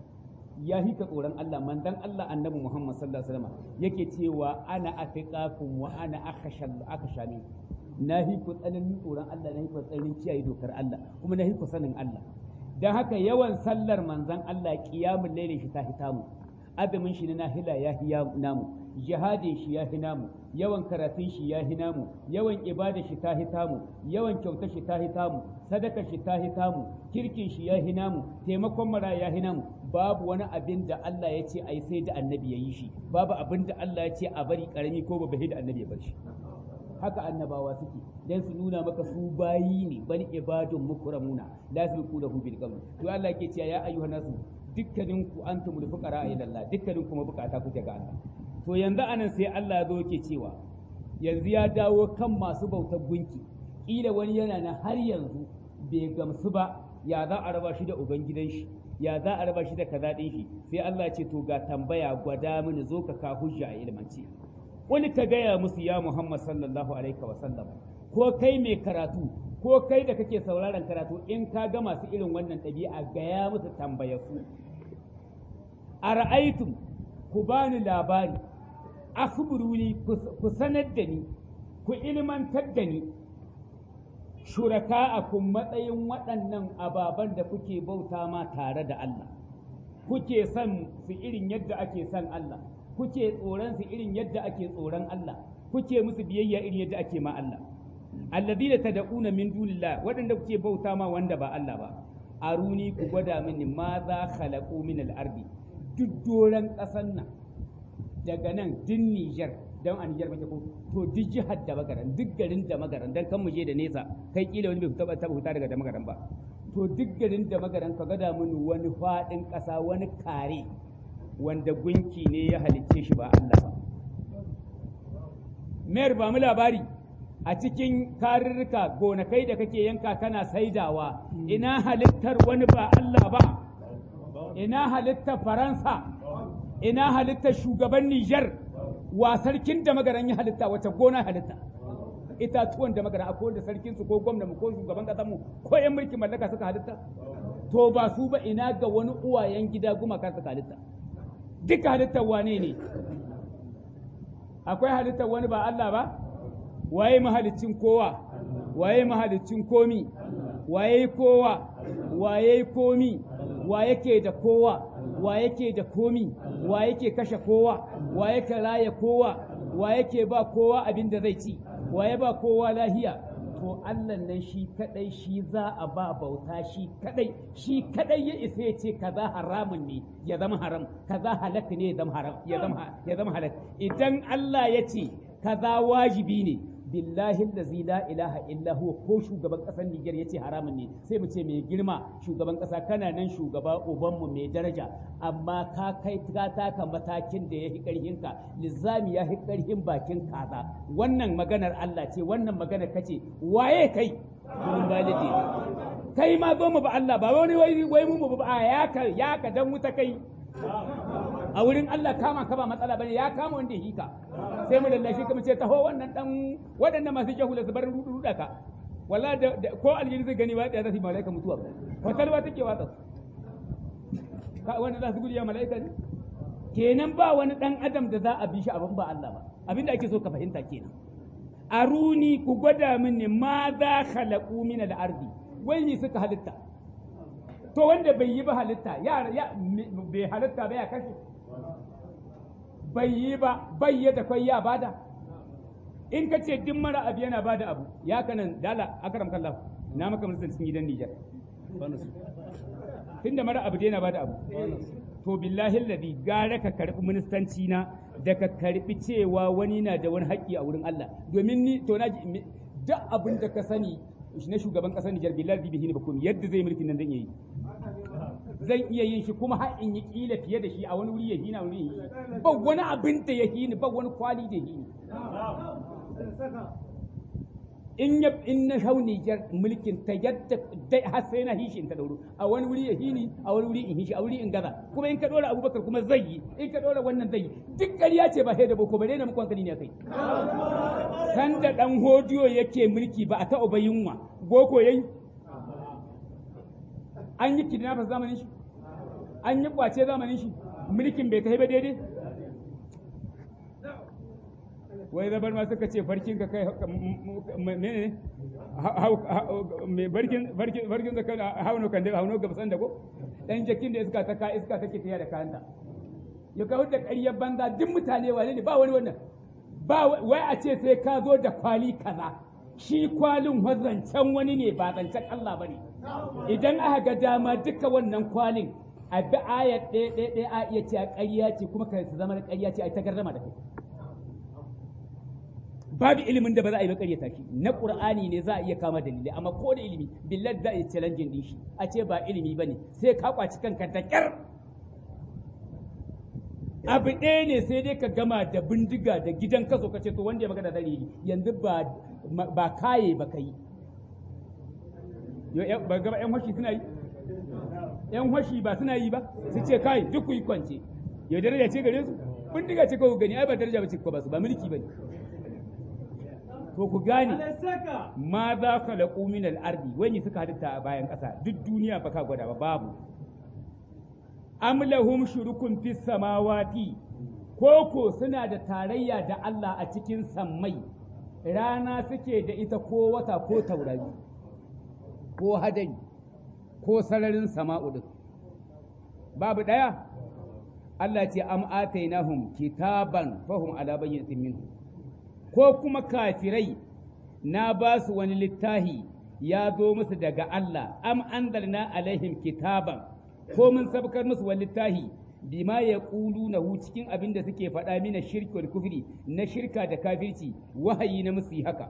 ya hika tsoron Allah mandan Allah annabi Muhammad sallallahu alaihi wasallam yake cewa ana afiqakum wa ana akhashal akhashani na hiku tsananin tsoron Allah na hiku tsananin kiyaye dokar Allah kuma na hiku sanin Allah dan haka yawan sallar manzan Allah qiyamul layli shi ta hitamu azumin shi na nahila ya hi namu jihadin shi ya hi namu yawan karatun shi ya hi namu yawan ibada shi ta hitamu yawan kyauta shi ta hitamu sadaka shi ta hitamu kirkin shi ya hi namu taimakon mara ya hi namu babu wani abin da Allah ya ce ai sai da annabi ya yi shi babu abin da Allah ya ce a bari karami ko ba da annabi ya bar shi haka annabawa suke dan su nuna maka su bayi ne bani ibadun mukramuna la yasbiqu lahu bil qawl to Allah yake cewa ya ayyuhan nasu dukkanin ku antumul fuqara ila Allah dukkanin kuma bukata kuke ga Allah to yanzu anan sai Allah ya zo yake cewa yanzu ya dawo kan masu bautar gunki kila wani yana na har yanzu bai gamsu ba ya za a raba shi da ubangidan shi ya za a raba shi da kaza din shi sai Allah ce to ga tambaya gwada mini zo ka ka hujja a ilmance wani ka gaya musu ya Muhammad sallallahu alaihi wa sallam ko kai mai karatu ko kai da kake sauraron karatu in ka ga masu irin wannan ɗabi'a gaya musu tambaya su a ra'aitum ku bani labari akhbiruni ku sanar da ni ku ilmantar da ni shuraka a kun matsayin waɗannan ababen da kuke bauta ma tare da Allah kuke son su irin yadda ake son Allah kuke tsoron su irin yadda ake tsoron Allah kuke musu biyayya irin yadda ake ma Allah alladhina tad'una min dunillah waɗanda kuke bauta ma wanda ba Allah ba aruni ku gwada mini ma za khalaqu min al-ardi duk doran ƙasan nan daga nan din Niger dan a Niger muke ko to duk jihar da magaran duk garin da magaran dan kan mu je da nesa kai kila wani bai taba taba huta daga da magaran ba to duk garin da magaran ka gada mini wani fadin ƙasa wani kare wanda gunki ne ya halicce shi ba Allah ba mayar ba mu labari a cikin karurruka gonakai da kake yanka kana saidawa ina halittar wani ba Allah ba ina halittar Faransa ina halittar shugaban Nijar wa sarkin da magaran ya halitta wace gona halitta itatuwan da magaran akwai da sarkin su ko gwamna mu ko shugaban kasar mu ko yan mulkin mallaka suka halitta to ba su ba ina ga wani uwayen gida gumaka suka halitta duka halittar wane ne akwai halittar wani ba Allah ba waye mahalicin kowa waye mahalicin komi waye kowa waye komi wa yake da kowa wa yake da komi wa yake kashe kowa wa yake raya kowa wa yake ba kowa abin da zai ci wa ya ba kowa lahiya to Allah nan shi kadai shi za a ba bauta shi kadai shi kadai ya isa ya ce kaza haramun ne ya zama haram kaza halak ne ya zama haram ya zama ya zama halak idan Allah ya ce kaza wajibi ne billahi allazi la ilaha illa huwa ko shugaban kasar Niger yace haramun ne sai mu ce mai girma shugaban kasa kana nan shugaba uban mu mai daraja amma ka kai ka taka matakin da yafi karhin ka lizami yafi karhin bakin kaza wannan maganar Allah ce wannan maganar kace waye kai mun balide kai ma zo mu ba Allah ba wani wai wai mu ba ya ka ya ka dan wuta kai a wurin Allah kama ka ba matsala bane ya kama wanda hika sai mu lallashi kuma ce taho wannan dan waɗannan masu jahula su bar ruda ka walla da ko aljini zai gani ba da zai malaika mutuwa fatalwa take watsa ka wanda za su gudu ya malaika ne kenan ba wani dan adam da za a bi shi abin ba Allah ba abinda ake so ka fahimta kenan aruni ku gwada mini ma za khalaqu min al-ardi wai ni suka halitta to wanda bai yi ba halitta ya bai halitta ba ya kashe bai yi ba bai da kai ya bada in ka ce duk mara abu yana bada abu ya kanan dala akaram kallah na maka musulun cikin gidan Nijar tunda mara abu yana bada abu to billahi alladhi gara ka karbi ministanci na da ka karbi cewa wani na da wani haƙƙi a wurin Allah domin ni to na duk abin da ka sani na shugaban ƙasar Nijar billahi bihi ne ba komai yadda zai mulkin nan zan iya yi zan iya yin shi kuma har in yi kila fiye da shi a wani wuri ya hina wuri ya yi ba wani abin da ya hini ba wani kwali da ya hini in ya in na hau Nijar mulkin ta yadda dai har sai na hishi in ta dauro a wani wuri ya hini a wani wuri in hishi a wuri in gaza kuma in ka dora Abubakar kuma zai yi in ka dora wannan zai yi duk ƙarya ce ba sai da boko bare na muku hankali ne kai san da dan hodiyo yake mulki ba a taɓa ba yunwa boko yayi an yi kidnappers zamanin shi an yi kwace zamanin shi mulkin bai kai ba daidai wai zabar ma suka ce farkin ka kai mene ne barkin barkin barkin da kai hauno kan da hauno ga san da ko dan jakin da iska ta ka iska take tafiya da kanta ya kawo da ƙaryar banza duk mutane wane ne ba wani wannan ba wai a ce sai ka zo da kwali kaza shi kwalin zancen wani ne ba zancen Allah bane idan aka ga dama duka wannan kwalin a bi ayat ɗaya ɗaya ɗaya a iya ce a ƙarya ce kuma ka zama da ƙarya ce a ta garrama da kai babu ilimin da ba za a yi ba ƙaryata shi na ƙur'ani ne za a iya kama dalilai amma ko da ilimi billahi za a yi challenging din shi a ce ba ilimi bane sai ka kwaci kanka da ƙyar abu ɗaya ne sai dai ka gama da bindiga da gidan kaso ka ce to wanda ya magana da yi yanzu ba ba kaye ba kai ba gaba yan hoshi suna yi yan hoshi ba suna yi ba su ce kai duk ku yi kwance yau daraja ce gare su bindiga ce kawai gani ai ba daraja ba ce ko ba su ba mulki ba ne to ku gane ma za ka laƙu min al'ardi wani suka halitta a bayan ƙasa duk duniya ba ka gwada ba babu am lahum shurukun fis samawati koko suna da tarayya da Allah a cikin sammai rana suke da ita ko wata ko taurari ko hadari ko sararin sama'u din babu ɗaya Allah ce am atainahum kitaban fahum ala bayyinatin minhu ko kuma kafirai na ba su wani littahi ya zo musu daga Allah am anzalna alaihim kitaban ko mun sabkar musu wani littahi bima ya ƙulu na cikin abin da suke faɗa mina shirki wal kufri na shirka da kafirci wahayi na musu haka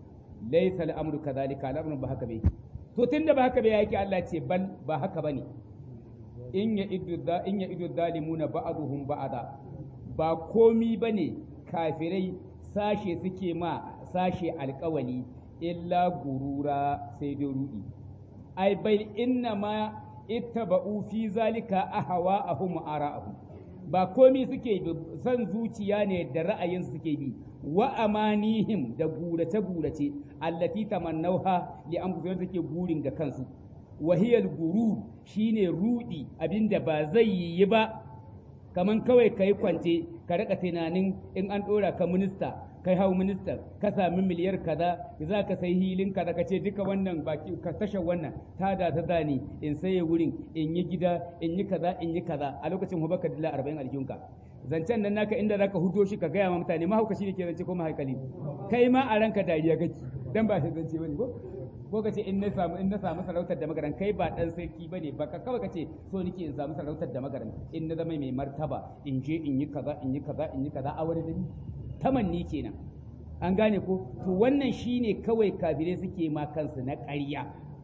laysa al'amru kadhalika al'amru ba haka bai to tunda ba haka bai yake Allah ce bal ba haka bane in ya iddu in ya iddu zalimuna ba'dhum ba'da ba komi bane kafirai sashe suke ma sashe alkawali illa gurura sai dai rudi ai bai inna ma ittaba'u fi zalika ahwa'ahum ara'ahum ba komi suke son zuciya ne da ra'ayin suke bi wa amanihim da gurace gurace allati tamannauha li anfusihim suke gurin ga kansu wahiyal gurur shine rudi abinda ba zai yi ba kaman kawai kai kwance ka rika tunanin in an dora ka minista kai hau minista ka sami miliyar kaza za ka sai hilin kaza ka ce duka wannan baki ka tashar wannan ta da ta zani in saye wurin in yi gida in yi kaza in yi kaza a lokacin hu baka dila 40 aljunka zancen nan naka inda zaka hudo shi ka gaya ma mutane mahaukaci ne ke zance ko mahaikali kai ma a ranka dariya kake dan ba shi zance bane ko ko ka ce in na samu in na samu sarautar da magaran kai ba dan sarki bane ba ka kawai ka ce so nake in samu sarautar da magaran in na zama mai martaba in je in yi kaza in yi kaza in yi kaza a wani dani tamanni kenan an gane ko to wannan shine kawai kafirai suke ma kansu na ƙarya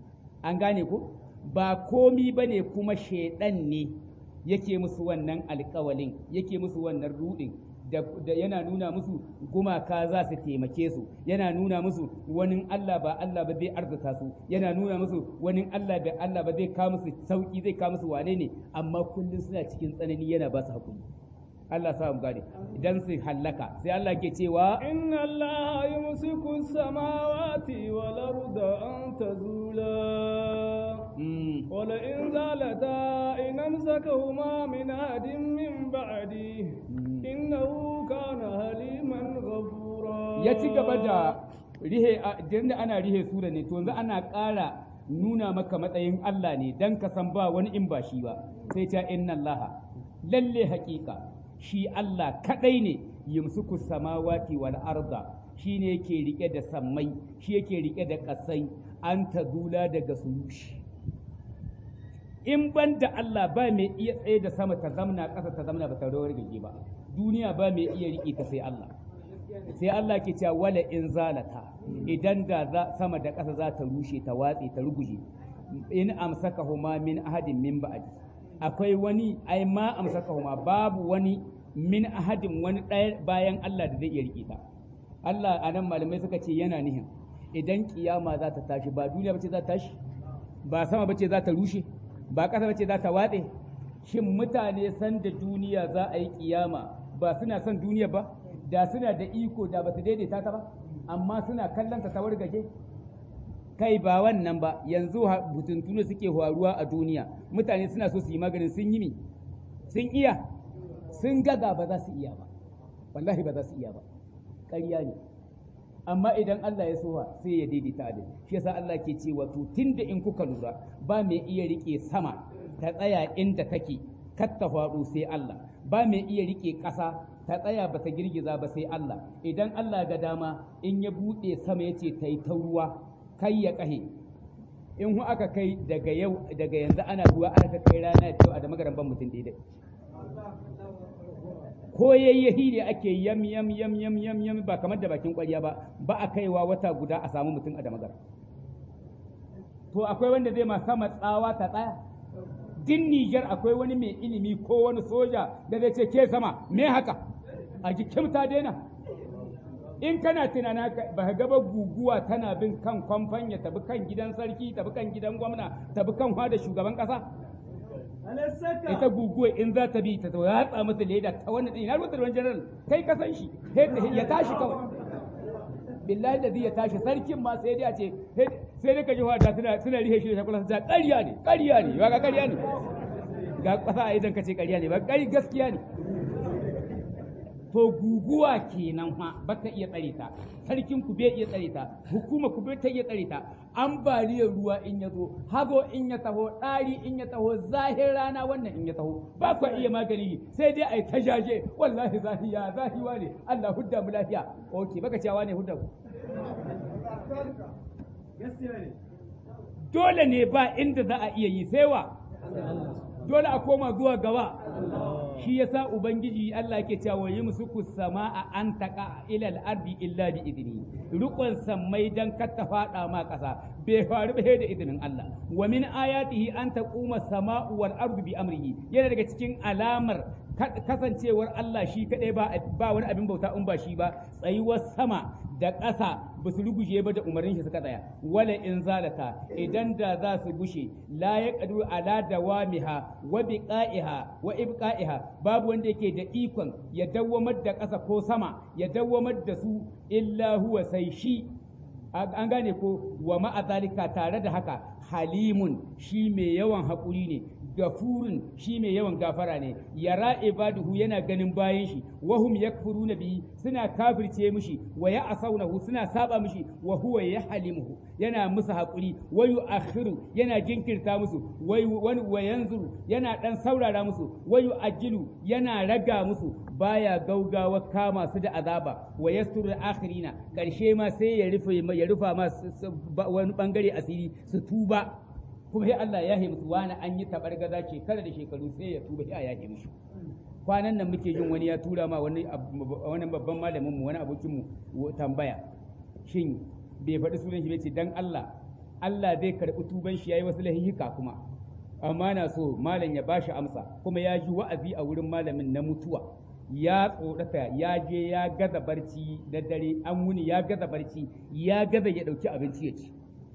an gane ko ba komi bane kuma shaidan ne yake musu wannan alƙawalin yake musu wannan rudin da yana nuna musu gumaka za su taimake su yana nuna musu wani Allah ba Allah ba zai arzuta su yana nuna musu wani Allah ba Allah ba zai kawo musu sauki zai kawo musu wane ne amma kullum suna cikin tsanani yana ba su hakuri Allah sa mu gane idan su hallaka sai Allah ke cewa inna Allah yumsiku samawati wal arda an tazula wala in zalata in amsakahuma min ahadin min ba'di innahu kana haliman ghafura ya ci gaba da rihe da ana rihe sura ne to yanzu ana ƙara nuna maka matsayin Allah ne dan ka san ba wani in ba shi ba sai ta inna Allah lalle haƙiƙa shi Allah kaɗai ne yumsuku samawati wal arda shi ne yake rike da sammai shi yake rike da ƙasai an ta zula daga sulushi in ban da Allah ba mai iya tsaye da sama ta zamna ƙasa ta zamna ba ta rawar gage ba duniya ba mai iya riƙe ta sai Allah sai Allah ke cewa wala in zalata idan da sama da ƙasa za ta rushe ta watse ta ruguje in amsaka huma min ahadin min ba'di akwai wani ai ma amsaka huma babu wani min ahadin wani ɗaya bayan Allah da zai iya riƙe ta Allah a nan malamai suka ce yana nihin idan kiyama za ta tashi ba duniya bace za ta tashi ba sama bace za ta rushe ba ƙasa bace za ta watse shin mutane san da duniya za a yi kiyama ba suna son duniya ba da suna da iko da ba su daidaita ta ba amma suna kallon ta wargaje kai ba wannan ba yanzu butuntunu suke faruwa a duniya mutane suna so su yi maganin sun yi mi sun iya sun gaga ba za su iya ba wallahi ba za su iya ba ƙarya ne amma idan Allah ya sowa sai ya daidaita adal shi yasa Allah ke cewa to tunda in kuka lura ba mai iya rike sama ta tsaya inda take kar ta faɗo sai Allah ba mai iya rike ƙasa ta tsaya ba ta girgiza ba sai Allah idan Allah ga dama in ya buɗe sama ya ce ta yi ta ruwa kai ya ƙahe in hu aka kai daga yau daga yanzu ana ruwa aka kai rana ya a da magaran ban mutum daidai ko yayyahi ne ake yam yam yam yam yam yam ba kamar da bakin ƙwarya ba ba a kaiwa wata guda a samu mutum a da magaran to akwai wanda zai ma sama tsawa ta tsaya din Nijar akwai wani mai ilimi ko wani soja da zai ce ke sama me haka a jikin ta daina in kana tunana ba ka gaba guguwa tana bin kan kwamfan ya tabi kan gidan sarki tabi kan gidan gwamna tabi kan da shugaban kasa ita guguwa in za ta bi ta ratsa masa leda ta wannan ɗin na rubuta da wani general kai ka san shi ya tashi kawai billahi da ya tashi sarkin ma sai dai a ce sai dai ka ji wata suna suna rihe shi da shakula ta ƙarya ne ƙarya ne ba ga ƙarya ne ga ƙasa a idan ka ce ƙarya ne ba ƙari gaskiya ne to guguwa kenan fa ba ta iya tsare ta sarkin ku bai iya tsare ta hukuma ku bai ta iya tsare ta ambaliyar ruwa in ya zo hazo in ya taho ɗari in ya taho zahir rana wannan in ya taho ba ku iya magani sai dai a yi ta jaje wallahi zahiya zahiwa ne Allah hudda mu lafiya okay baka cewa ne hudda ku dole ne ba inda za a iya yi sai wa dole a koma zuwa gaba shi yasa ubangiji Allah yake cewa yi musuku sama'a an taqa ila al-ardi illa bi idni rukun sammai dan kar ta fada ma kasa bai faru ba da izinin Allah wa min ayatihi an taquma sama'u wal ardu bi amrihi yana daga cikin alamar kasancewar Allah shi kadai ba ba wani abin bauta in ba shi ba tsayuwar sama da ƙasa ba su ruguje ba da umarnin shi suka tsaya wala in zalata idan da za su gushe la ya qadu ala dawamiha wa biqa'iha wa ibqa'iha babu wanda yake da ikon ya dawwamar da ƙasa ko sama ya dawwamar da su illa huwa sai shi an gane ko wa ma'a zalika tare da haka halimun shi mai yawan haƙuri ne gafurin shi mai yawan gafara ne yara ibaduhu yana ganin bayan shi wahum yakfuruna bihi suna kafirce mishi wa ya'sawnahu suna saba mishi wa huwa yahlimuhu yana musu hakuri wa yu'akhiru yana jinkirta musu wa yanzuru yana dan saurara musu wa yu'ajjilu yana raga musu baya gaugawa kama su da azaba wa yasturu akhirina karshe ma sai ya rufe ya rufa ma wani bangare asiri su tuba kuma sai Allah ya musu wani an yi tabargaza shekara da shekaru sai ya tuba sai ya musu kwanan nan muke jin wani ya tura ma wani wani babban malamin mu wani abokin mu tambaya shin bai faɗi sunan shi ce dan Allah Allah zai karɓi tuban shi yayi wasu lahihika kuma amma na so malam ya bashi amsa kuma ya ji wa'azi a wurin malamin na mutuwa ya tsorata ya je ya gaza barci da dare an wuni ya gaza barci ya gaza ya ɗauki abinci ya ci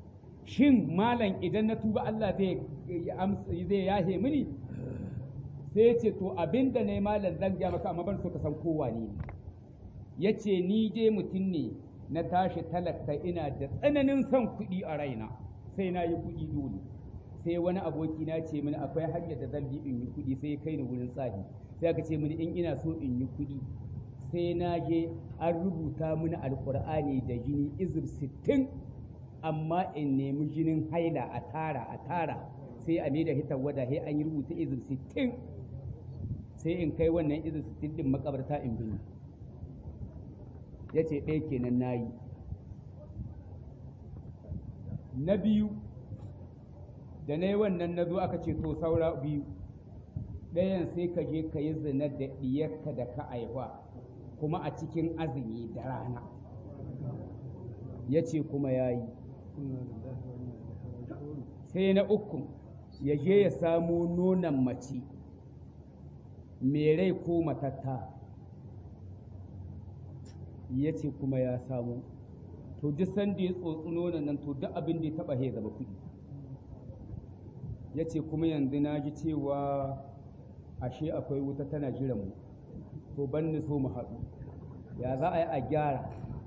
shin malam idan na tuba Allah zai zai yahe mini sai ya ce to abinda ne malam zan ga maka amma ban so ka san kowa ne ya ce ni dai mutum ne na tashi talaka ina da tsananin son kuɗi a raina sai na yi kuɗi dole sai wani aboki na ce mini akwai hanyar da zan bi in yi kuɗi sai kai ni wurin tsahi sai aka ce mini in ina so in yi kuɗi sai na je an rubuta mini alkur'ani da jini izir sittin amma in nemi jinin haila a tara a tara sai a mai da hitar wada sai an yi rubuta izir sittin sai in kai wannan izir sittin din makabarta in bini ya ce ɗaya kenan na yi na biyu da na yi wannan na zo aka ce to saura biyu ɗayan sai ka je ka yi zina da ɗiyarka da ka aiwa kuma a cikin azumi da rana ya ce kuma ya yi sai na uku ya je ya samo nonon mace mai rai ko matatta ya ce kuma ya samu to duk sanda ya tsotsi nonon nan to duk abin da ya taba ya zama kuɗi ya ce kuma yanzu na ji cewa ashe akwai wuta tana jiran mu to ban ni so mu haɗu ya za a yi a gyara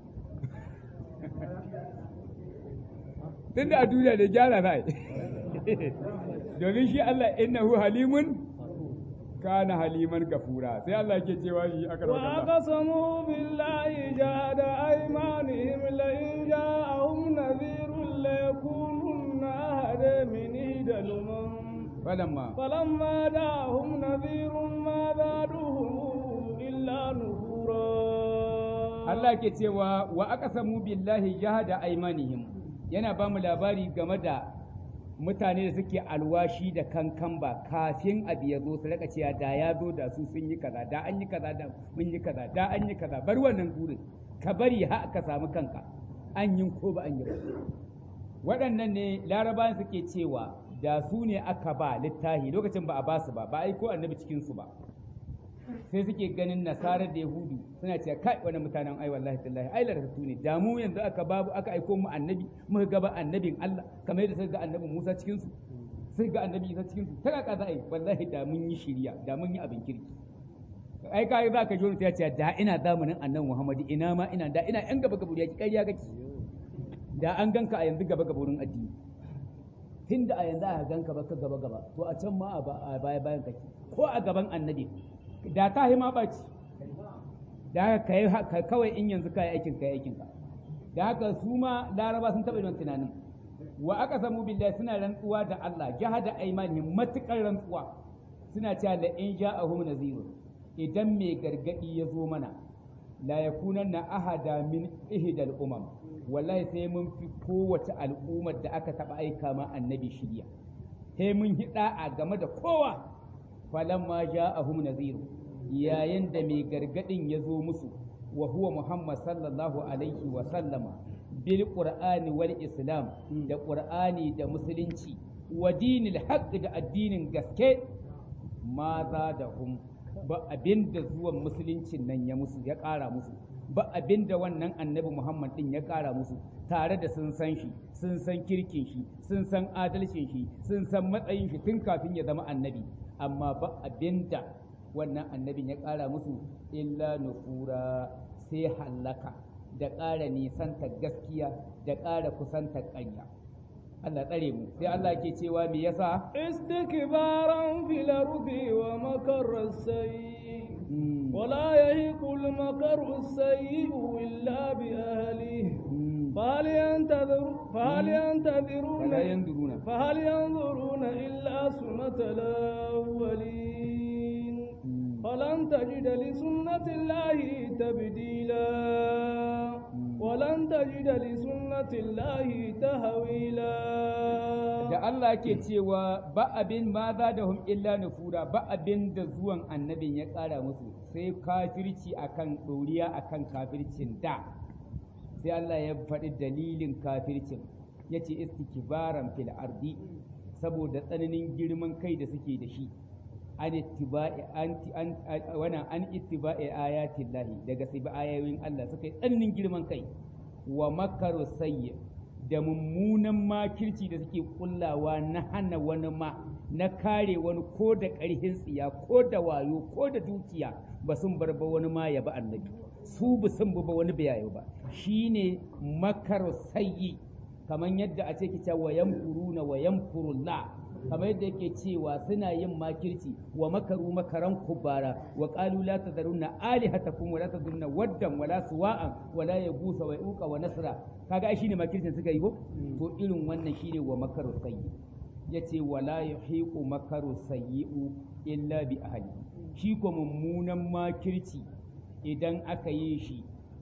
tun da a duniya da gyara za a yi domin shi Allah innahu halimun kana haliman gafura sai Allah ke cewa shi aka wa aqsamu billahi jahada aymanihim la in ja'ahum nadhirun la yakununna ahada min idalum falamma falamma da'ahum nadhirun ma zaduhum illa nufura Allah ke cewa wa aqsamu billahi jahada aymanihim yana ba mu labari game da mutane da suke alwashi da kankan ba kafin abu ya zo su raka cewa da ya zo da su sun yi kaza da an yi kaza da mun yi kaza da an yi kaza bar wannan gurin ka bari ha ka samu kanka an yi ko ba an yi ba waɗannan ne larabawan suke cewa da su ne aka ba littahi lokacin ba a ba su ba ba a aiko annabi cikin su ba sai suke ganin nasarar da yahudu suna cewa kai wani mutanen ai wallahi tallahi ai laratu ne da mu yanzu aka babu aka aiko mu annabi muka gaba annabin Allah kamar yadda suka ga annabi Musa cikin su sai ga annabi Isa cikin su ta kaka za a yi wallahi da mun yi shiriya da mun yi abin kirki ai kai za ka jona ta ce da ina zamanin annabi Muhammadu ina ma ina da ina yan gaba gaba ya ki ƙarya kake da an ganka a yanzu gaba gaba wurin addini tunda a yanzu a ganka baka gaba gaba to a can ma a baya bayan kake ko a gaban annabi da ta hima ɓaci da haka ka kawai in yanzu ka yi aikin ka yi aikin ka da haka su ma laraba sun taɓa yin tunanin wa aka samu billahi suna rantsuwa da Allah jahada aimanihim matukar rantsuwa suna cewa la in ja'ahum nazirun idan mai gargadi ya zo mana la yakunanna ahada min ihdal umam wallahi sai mun fi kowace al'ummar da aka taɓa aika ma annabi shirya sai mun hida a game da kowa falamma ja'ahum nadhir yayin da mai gargadin ya zo musu wa huwa muhammad sallallahu alaihi wa sallama bil qur'ani wal islam da qur'ani da musulunci wa dinil haqq da addinin gaske ma za da hum ba abinda zuwan musuluncin nan ya musu ya ƙara musu ba abinda wannan annabi muhammad din ya ƙara musu tare da sun san shi sun san kirkin shi sun san adalcin shi sun san matsayin shi tun kafin ya zama annabi amma ba abinda wannan annabin ya ƙara musu illa nufura sai hallaka da ƙara nisanta gaskiya da ƙara kusanta ƙanya Allah tsare mu sai Allah ke cewa me yasa istikbaran fil ardi wa makar sayyi wala yahiqu al makar sayyi illa bi ahlihi فهل ينتظر فهل ينتظرون فلا ينظرون فهل ينظرون إلا سنة الأولين فلن تجد لسنة الله تبديلا ولن تجد لسنة الله تهويلا da Allah ke cewa ba abin ma za da hum illa nufura ba abin da zuwan annabin ya ƙara musu sai kafirci akan ɗoriya akan kafircin da sai Allah ya faɗi dalilin kafircin ya ce istikbaran fil ardi saboda tsananin girman kai da suke da shi an ittiba'i an wana an ittiba'i ayatin lahi daga sai ayoyin Allah suka yi tsananin girman kai wa makaru sayyi da mummunan makirci da suke kullawa na hana wani ma na kare wani ko da ƙarhin tsiya ko da wayo ko da dukiya ba sun bar ba wani ma ya ba annabi su ba sun ba wani bayayo ba shine makar sayyi kamar yadda a ce kita wa yamkuruna wa yamkurullah kamar yadda yake cewa suna yin makirci wa makaru makaran kubara wa qalu la tadarunna alihatakum wa la tadunna waddan wa la suwa'an wa la yagusa wa yuqa wa nasra kaga ai shine makircin suka yi ko to irin wannan shine wa makaru sayyi yace wala yahiqu makaru sayyi'u illa bi ahli shi ko mummunan makirci idan aka yi shi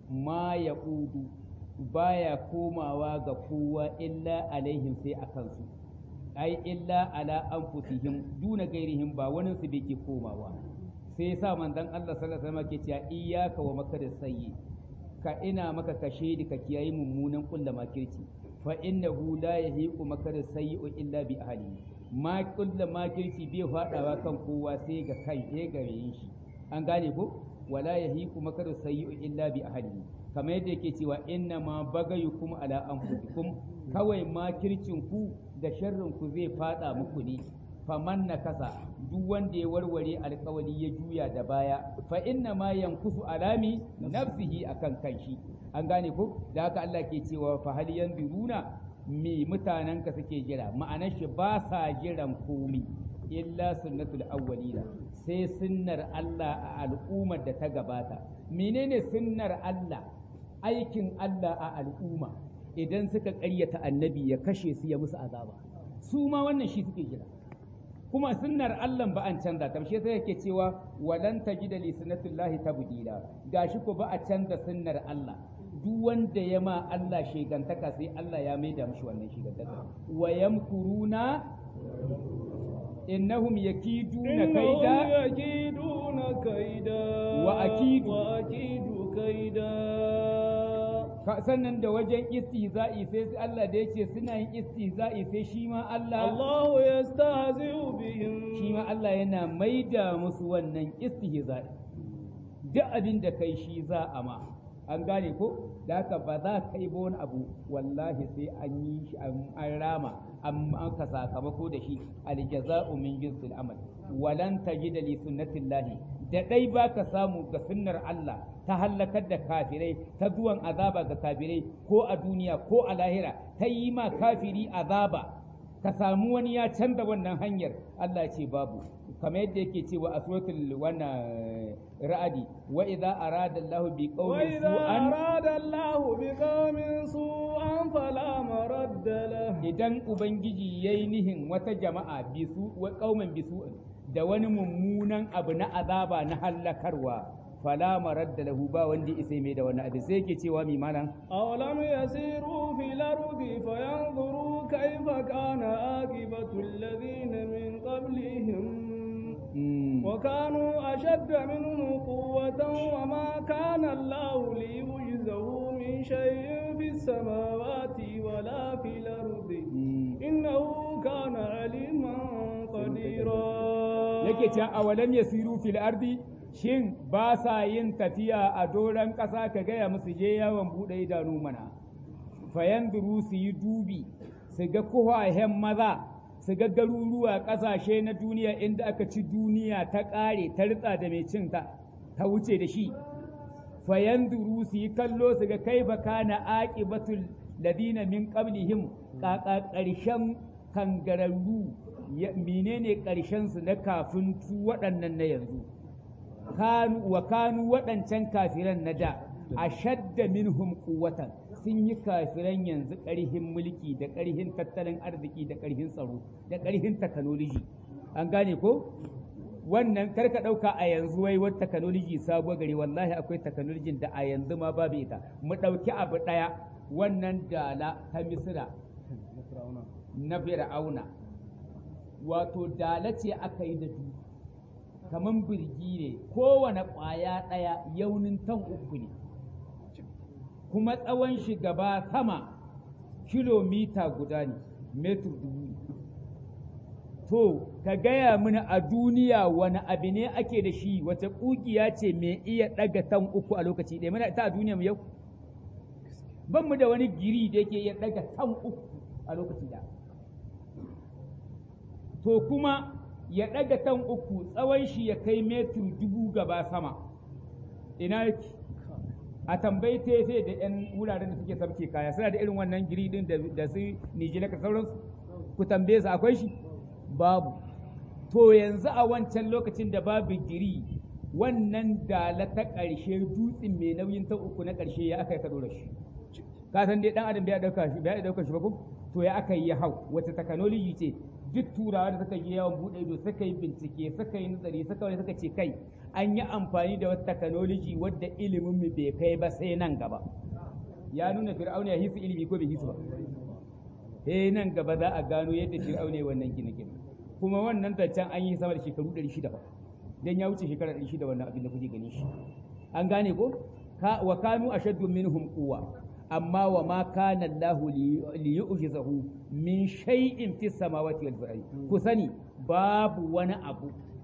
ma ya ƙudu baya komawa ga kowa illa alaihim sai a kansu ai illa ala anfusihim duna gairihim ba wani su bai ke komawa sai yasa manzon Allah sallallahu alaihi wasallam ke cewa iyyaka wa makar sayyi ka ina maka kashe da ka kiyayi mummunan kulla makirci fa innahu la yahiqu makar sayyi illa bi ahlihi ma kulla makirci bai fadawa kan kowa sai ga kai sai ga shi an gane ko wala yahiqu makaru sayyi'u illa bi ahlihi kamar yadda yake cewa inna ma bagayukum ala anfusikum kawai makircin ku da sharrin ku zai fada muku ne faman nakasa duk wanda ya warware alkawali ya juya da baya fa inna ma yankusu alami nafsihi akan kanshi an gane ko da haka Allah ke cewa fa hal yanzuruna me mutanen ka suke jira ma'anar shi ba sa jiran komi illa sunnatul awwalina sai sunnar Allah a al'ummar da ta gabata menene sunnar Allah aikin Allah a al'umma idan suka ƙaryata annabi ya kashe su ya musu azaba su ma wannan shi suke jira kuma sunnar Allah ba an canza ta shi sai yake cewa walan tajida li sunnatillahi tabdila gashi ko ba a canza sunnar Allah duk wanda ya ma Allah shegantaka sai Allah ya maida mishi wannan shegantaka wa yamkuruna innahum yakiduna kaida yakiduna kaida wa akidu wa akidu kaida sannan da wajen istihza'i sai Allah da yace suna yin istihza'i sai shi ma Allah الله يستهزئ بهم shi ma Allah yana maida musu wannan istihza'i duk abin da kai shi za a ma an gane ko da haka ba za ka yi ba wani abu wallahi sai an yi shi an rama an ka sakamako da shi aljaza'u min jinsil amal walan tajida li sunnatillahi da dai ba ka samu ga sunnar Allah ta hallakar da kafirai ta zuwan azaba ga kafirai ko a duniya ko a lahira ta yi ma kafiri azaba ka samu wani ya canza wannan hanyar Allah ce babu kamar yadda yake cewa a suratul wannan ra'adi wa idza arada Allah bi qaumin وإذا su'an أراد الله بقوم سوءا فلا مرد له idan ubangiji yayi nihin wata jama'a bisu wa qauman bisu da wani mummunan abu na azaba na hallakarwa fala maradda lahu ba wanda isa mai da wannan abu sai yake cewa mi malam أولم يسيروا في الأرض فينظروا كيف كان عاقبة الذين من قبلهم Mm. وكانوا أشد منهم قوة وما كان الله ليعجزه من شيء في السماوات ولا في الأرض Mm. إنه كان عليما قديرا yake can awalam yasiru fil ardi shin ba sa yin tafiya a doron ƙasa ka gaya musu je yawon buɗe idanu mana fayanduru su yi dubi su ga kuhahen maza su ga garuruwa ƙasashe na duniya inda aka ci duniya ta ƙare ta ritsa da mai cin ta ta wuce da shi fayanduru su yi kallo su ga kai kana aqibatul ladina min qablihim ƙaƙa ƙarshen kangararru ya- menene ƙarshen su na kafin su waɗannan na yanzu kanu wa kanu waɗancan kafiran na da ashadda minhum quwwatan sun yi kafiran yanzu ƙarhin mulki da ƙarhin tattalin arziki da ƙarhin tsaro da ƙarhin technology an gane ko wannan karka ɗauka a yanzu wai wata technology sabuwar gari wallahi akwai technology da a yanzu ma babu ita mu ɗauki abu ɗaya wannan dala ta misira na fir'auna wato dala ce aka yi da du kamar birgi ne kowane ƙwaya ɗaya yaunin tan uku ne kuma tsawon shi gaba sama kilomita guda ne metur dubu ne to ka gaya mini a duniya wani abu ne ake da shi wata ƙugiya ce mai iya ɗaga tan uku a lokaci ɗaya muna ta a duniya mu yau ban mu da wani giri da yake iya ɗaga tan uku a lokaci ɗaya to kuma ya ɗaga tan uku tsawon shi ya kai metur dubu gaba sama ina yake a tambayi tefe da 'yan wuraren da suke sabke kaya suna da irin wannan giri din da da su nijila ka sauransu ku tambaye su akwai shi babu to yanzu a wancan lokacin da babu giri wannan dala ta ƙarshe dutsen mai nauyin ta uku na ƙarshe ya aka yi ka ɗora shi ka san dai dan adam bai dauka shi bai dauka shi ba ko to ya aka yi ya hau wata technology ce duk turawa da suka yi yawan bude ido suka yi bincike suka yi nazari suka wani suka ce kai an yi amfani da wata technology wadda ilimin mu bai kai ba sai nan gaba ya nuna fir'auna ya hisu ilimi ko bai hisu ba eh nan gaba za a gano yadda fir'auna ya wannan gine gine kuma wannan zancen an yi sama da shekaru 600 ba dan ya wuce shekara 600 wannan abin da kuke gani shi an gane ko ka wa kanu ashaddu minhum quwwa amma wa ma kana Allahu li yu'jizahu min shay'in fis samawati wal ardi ku sani babu wani abu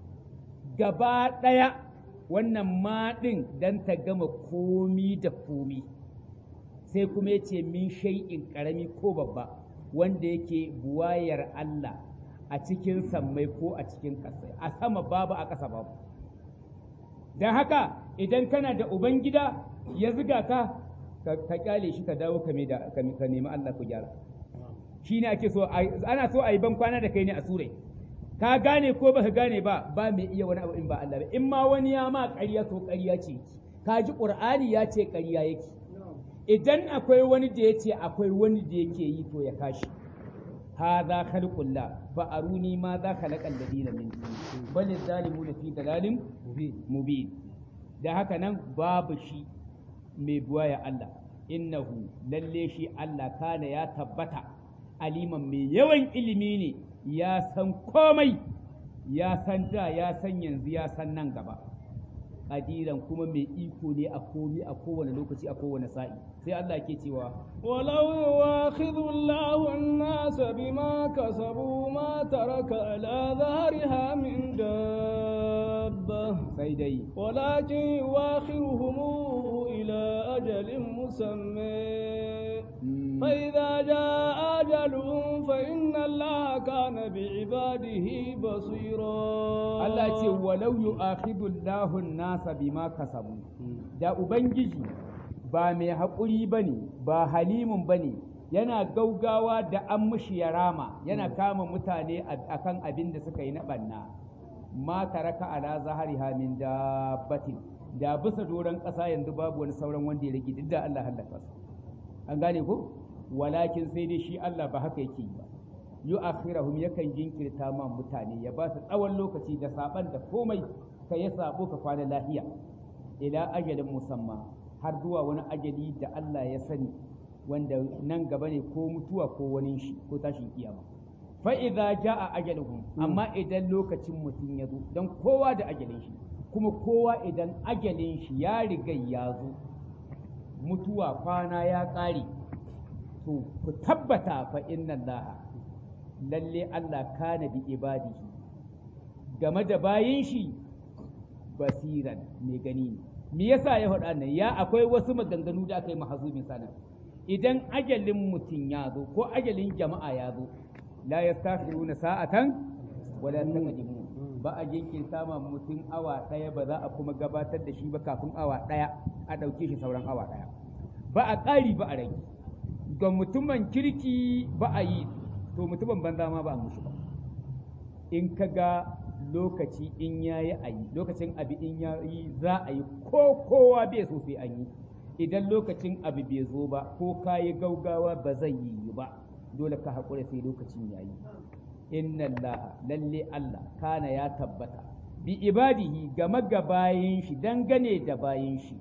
gaba daya wannan ma din dan ta gama komi da komi sai kuma yace min shay'in karami ko babba wanda yake buwayar Allah a cikin sammai ko a cikin ƙasa a sama babu a ƙasa babu don haka idan kana da ubangida ya ziga ka ka kyale shi ka dawo ka da ka nemi Allah ku gyara shi ne ake so ana so a yi ban kwana da kai ne a surai ka gane ko baka gane ba ba mai iya wani abu in ba Allah ba in ma wani ya ma ƙarya to ƙarya ce ka ji Qur'ani ya ce ƙarya yake idan akwai wani da ya ce akwai wani da yake yi to ya kashi هذا خلق الله فأروني ماذا خلق الذين من دونه بل الظالمون في ضلال مبين da haka nan babu shi mai buwaya Allah innahu lalle shi Allah kana ya tabbata aliman mai yawan ilimi ne ya san komai ya san da ya san yanzu ya san nan gaba qadiran kuma mai iko ne a komi a kowane lokaci a kowane sa'i sai Allah ke cewa ولو يواخذ الله الناس بما كسبوا ما ترك على ظهرها من دابة sai dai ولكن يواخرهم إلى أجل مسمى mm, فإذا جاء أجلهم فإن الله كان بعباده بصيرا Allah ce walau yu'akhidhu Allahu an-nasa bima kasabu da ubangiji ba mai haƙuri bane ba halimun bane yana gaugawa da an mushi ya rama yana kama mutane a- akan abin da suka yi na banna ma taraka ala zahariha min dabbatin da bisa doron ƙasa yanzu babu wani sauran wanda ya rage duk da Allah halaka su an gane ko walakin sai dai shi Allah ba haka yake yi ba yu'akhirahum yakan jinkirta ma mutane ya ba su tsawon lokaci da saban da komai ka ya sabo ka kwana lahiya ila ajalin musamma har zuwa wani ajali da Allah ya sani wanda nan gaba ne ko mutuwa ko wani shi ko tashin kiyama fa idza jaa ajaluhum amma idan lokacin mutum ya zo dan kowa da ajalin shi kuma kowa idan ajalin shi ya riga ya zo mutuwa kwana ya ƙare to ku tabbata fa inna allaha lalle Allah kana bi ibadihi game da bayin shi basiran mai gani ne me yasa ya faɗa nan ya akwai wasu maganganu da aka yi mahazubin sanan idan ajalin mutum ya zo ko ajalin jama'a ya zo la yastakhiruna sa'atan wala taqdimu ba a jinkirta ma mutum awa ɗaya ba za a kuma gabatar da shi ba kafin awa ɗaya a ɗauke shi sauran awa ɗaya ba a ƙari ba a rage ga mutumin kirki ba a yi to mutumin banza ma ba a mushi ba in ka ga lokaci in ya yi a yi lokacin abu in ya yi za a yi ko kowa bai so sai an yi idan lokacin abu bai zo ba ko ka yi gaugawa ba zai yi ba dole ka haƙura sai lokacin ya yi inna Allah lalle Allah kana ya tabbata bi ibadihi game ga bayin shi dangane da bayin shi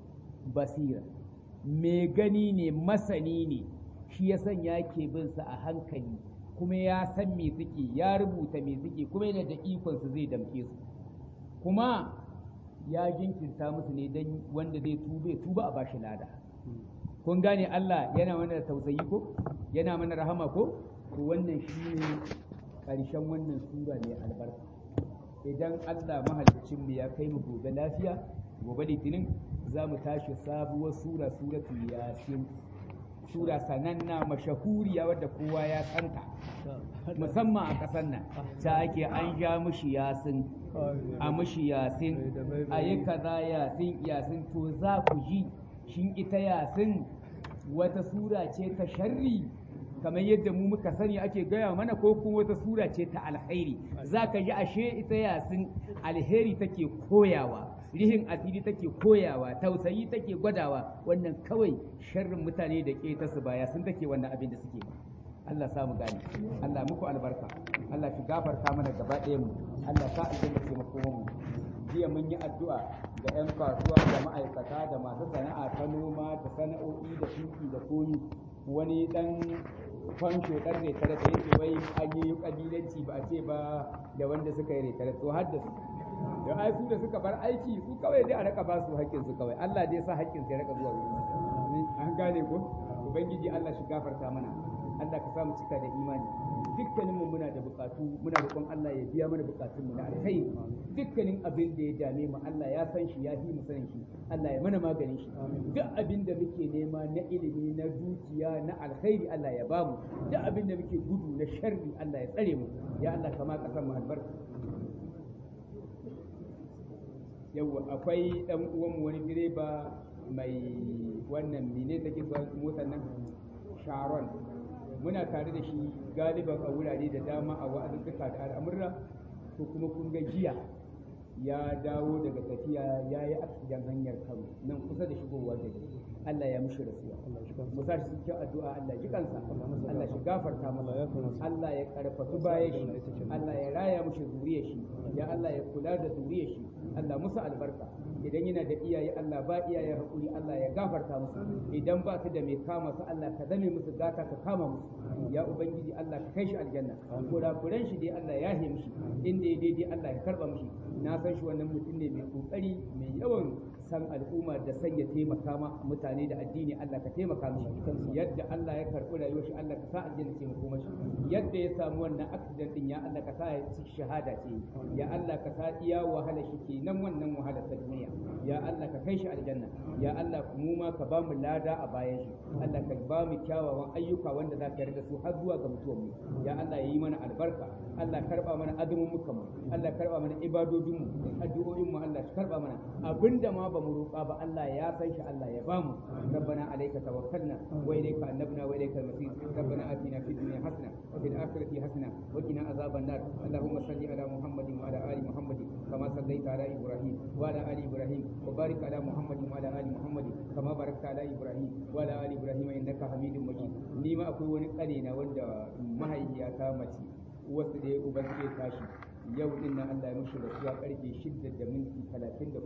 basira mai gani ne masani ne shi ya sanya ke bin sa a hankali kuma ya san me suke ya rubuta me suke kuma yana da ikon su zai damke su kuma ya jinkirta musu ne dan wanda zai tube tuba a bashi lada kun gane Allah yana mana tausayi ko yana mana rahama ko to wannan shine ƙarshen wannan sura ne albarka idan Allah mahalicin mu ya kai mu gobe lafiya gobe litinin za mu tashi sabuwar sura suratu yasin sura sananna mashahuriya wadda kowa ya santa musamman a ƙasar nan ta ake an ja mushi yasin a mushi yasin a yi kaza yasin yasin to za ku ji shin ita yasin wata sura ce ta sharri kamar yadda mu muka sani ake gaya mana ko kuma wata sura ce ta alkhairi za ka ji ashe ita yasin alheri take koyawa rihin asiri take koyawa tausayi take gwadawa wannan kawai sharrin mutane da ke ta su baya sun take wannan abin da suke ba Allah sa mu gane Allah muku albarka Allah shi gafarta mana gaba ɗaya mu Allah sa aljanna ce makoman mu jiya mun yi addu'a ga 'yan kasuwa da ma'aikata da masu sana'a ta noma da sana'o'i da shuki da koyi wani dan fansho dan retare da yake wai an yi kabilanci ba a ce ba da wanda suka yi retare to har da su da ai su da suka bar aiki su kawai dai a raka ba su haƙƙin su kawai Allah dai sa haƙƙin su ya raka zuwa wurin su an gane ko ubangiji Allah shi gafarta mana Allah ka samu cika da imani dukkanin mu muna da bukatu muna roƙon Allah ya biya mana bukatun mu na alkhairi dukkanin abin da ya dame mu Allah ya san shi ya fi mu sanin shi Allah ya mana maganin shi duk abin da muke nema na ilimi na dukiya na alkhairi Allah ya bamu duk abin da muke gudu na sharri Allah ya tsare mu ya Allah kama kasan mu albarka yawwa akwai dan uwanmu wani direba mai wannan mine take zuwa motar nan sharon muna tare da shi galiban a wurare da dama a wa'azuzzuka da al'amurra to kuma kun ga jiya ya dawo daga tafiya ya yi aksidan hanyar kano nan kusa da shigowa da Allah ya mishi rasuwa mu sa shi cikin addu'a Allah ji kansa Allah shi gafarta masa Allah ya karfafi bayan shi Allah ya raya mishi zuriyar shi ya Allah ya kula da zuriyar shi Allah musu albarka idan yana da iyaye Allah ba iyaye hakuri Allah ya gafarta musu idan ba su da mai kama su Allah ka zame musu gata ka kama musu ya ubangiji Allah ka kai shi aljanna kurakuran shi dai Allah ya hiye mishi inda ya daidai Allah ya karba mishi na san shi wannan mutum ne mai kokari mai yawan san al'umma da sanya taimaka ma mutane da addini Allah ka taimaka mishi yadda Allah ya karɓi rayuwar shi Allah ka sa aljanna ce mako mashi yadda ya samu wannan accident din ya Allah ka sa ya ci shahada ce ya Allah ka sa iya wahala shi ke nan wannan wahala ta duniya ya Allah ka kai shi aljanna ya Allah mu ma ka ba mu lada a bayan shi Allah ka ba mu kyawawan ayyuka wanda za ka yarda su har zuwa ga mutuwar mu ya Allah ya yi mana albarka Allah karba mana azumin muka mu Allah karba mana ibadodin mu addu'o'in mu Allah shi karba mana abinda ma ba mu roƙa ba Allah ya san shi Allah ya bamu rabbana alayka tawakkalna wa ilayka annabna wa ilayka al-masir rabbana atina fid dunya hasana wa fil akhirati hasana wa qina azaban nar allahumma salli ala muhammadin wa ala ali muhammadin kama sallaita ala ibrahim wa ala ali ibrahim wa barik ala muhammadin wa ala ali muhammadin kama barakta ala ibrahim wa ala ali ibrahim innaka hamidum majid ni ma akwai wani kane na wanda mahaifiyata mace wasu da uban ke tashi yau din nan Allah ya mushi rasuwa karfe 6 da minti 34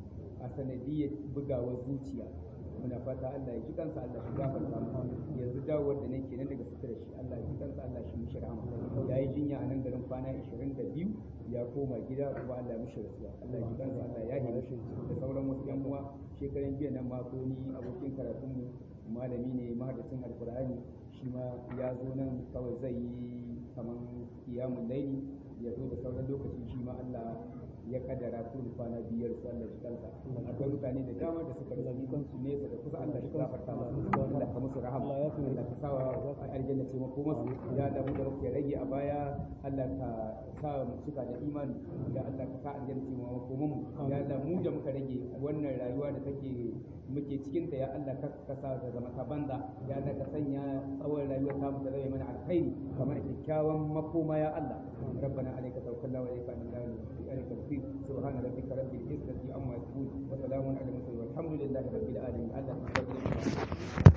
a sanadiyar bugawar zuciya muna fata Allah ya ji kansa Allah shi gafarta mu yanzu dawowar da nake nan daga sutura shi Allah ya ji kansa Allah shi mishi rahama ya yi jinya a nan garin kwana 22 ya koma gida kuma Allah ya mishi rasuwa Allah ya ji kansa Allah ya yi mishi da sauran wasu yan uwa shekaran jiya nan ma ko ni abokin karatun mu malami ne mahadacin alkur'ani shi ma ya zo nan kawai zai yi kaman kiyamun laili ya zo da sauran lokaci shi ma Allah ya kaddara su kwana biyar su Allah shi kansa akwai mutane da dama da suka rubuta kansu nesa da kusa Allah shi gafarta musu Allah ka musu rahama Allah ka sawa aljanna ce mako musu ya da mu da muke rage a baya Allah ka sa mu cika da imani ya Allah ka sa aljanna ce mako mu ya Allah mu da muka rage wannan rayuwa da take muke cikin ta ya Allah ka ka sa ta zama ta banza ya Allah ka sanya tsawon rayuwa ta mu ta zama mana alkhairi kamar kyakkyawan makoma ya Allah ربنا عليك توكلنا واليك انبنا عليك التوفيق سبحان ربك رب العزه عما يصفون وسلام على المرسلين والحمد لله رب العالمين الله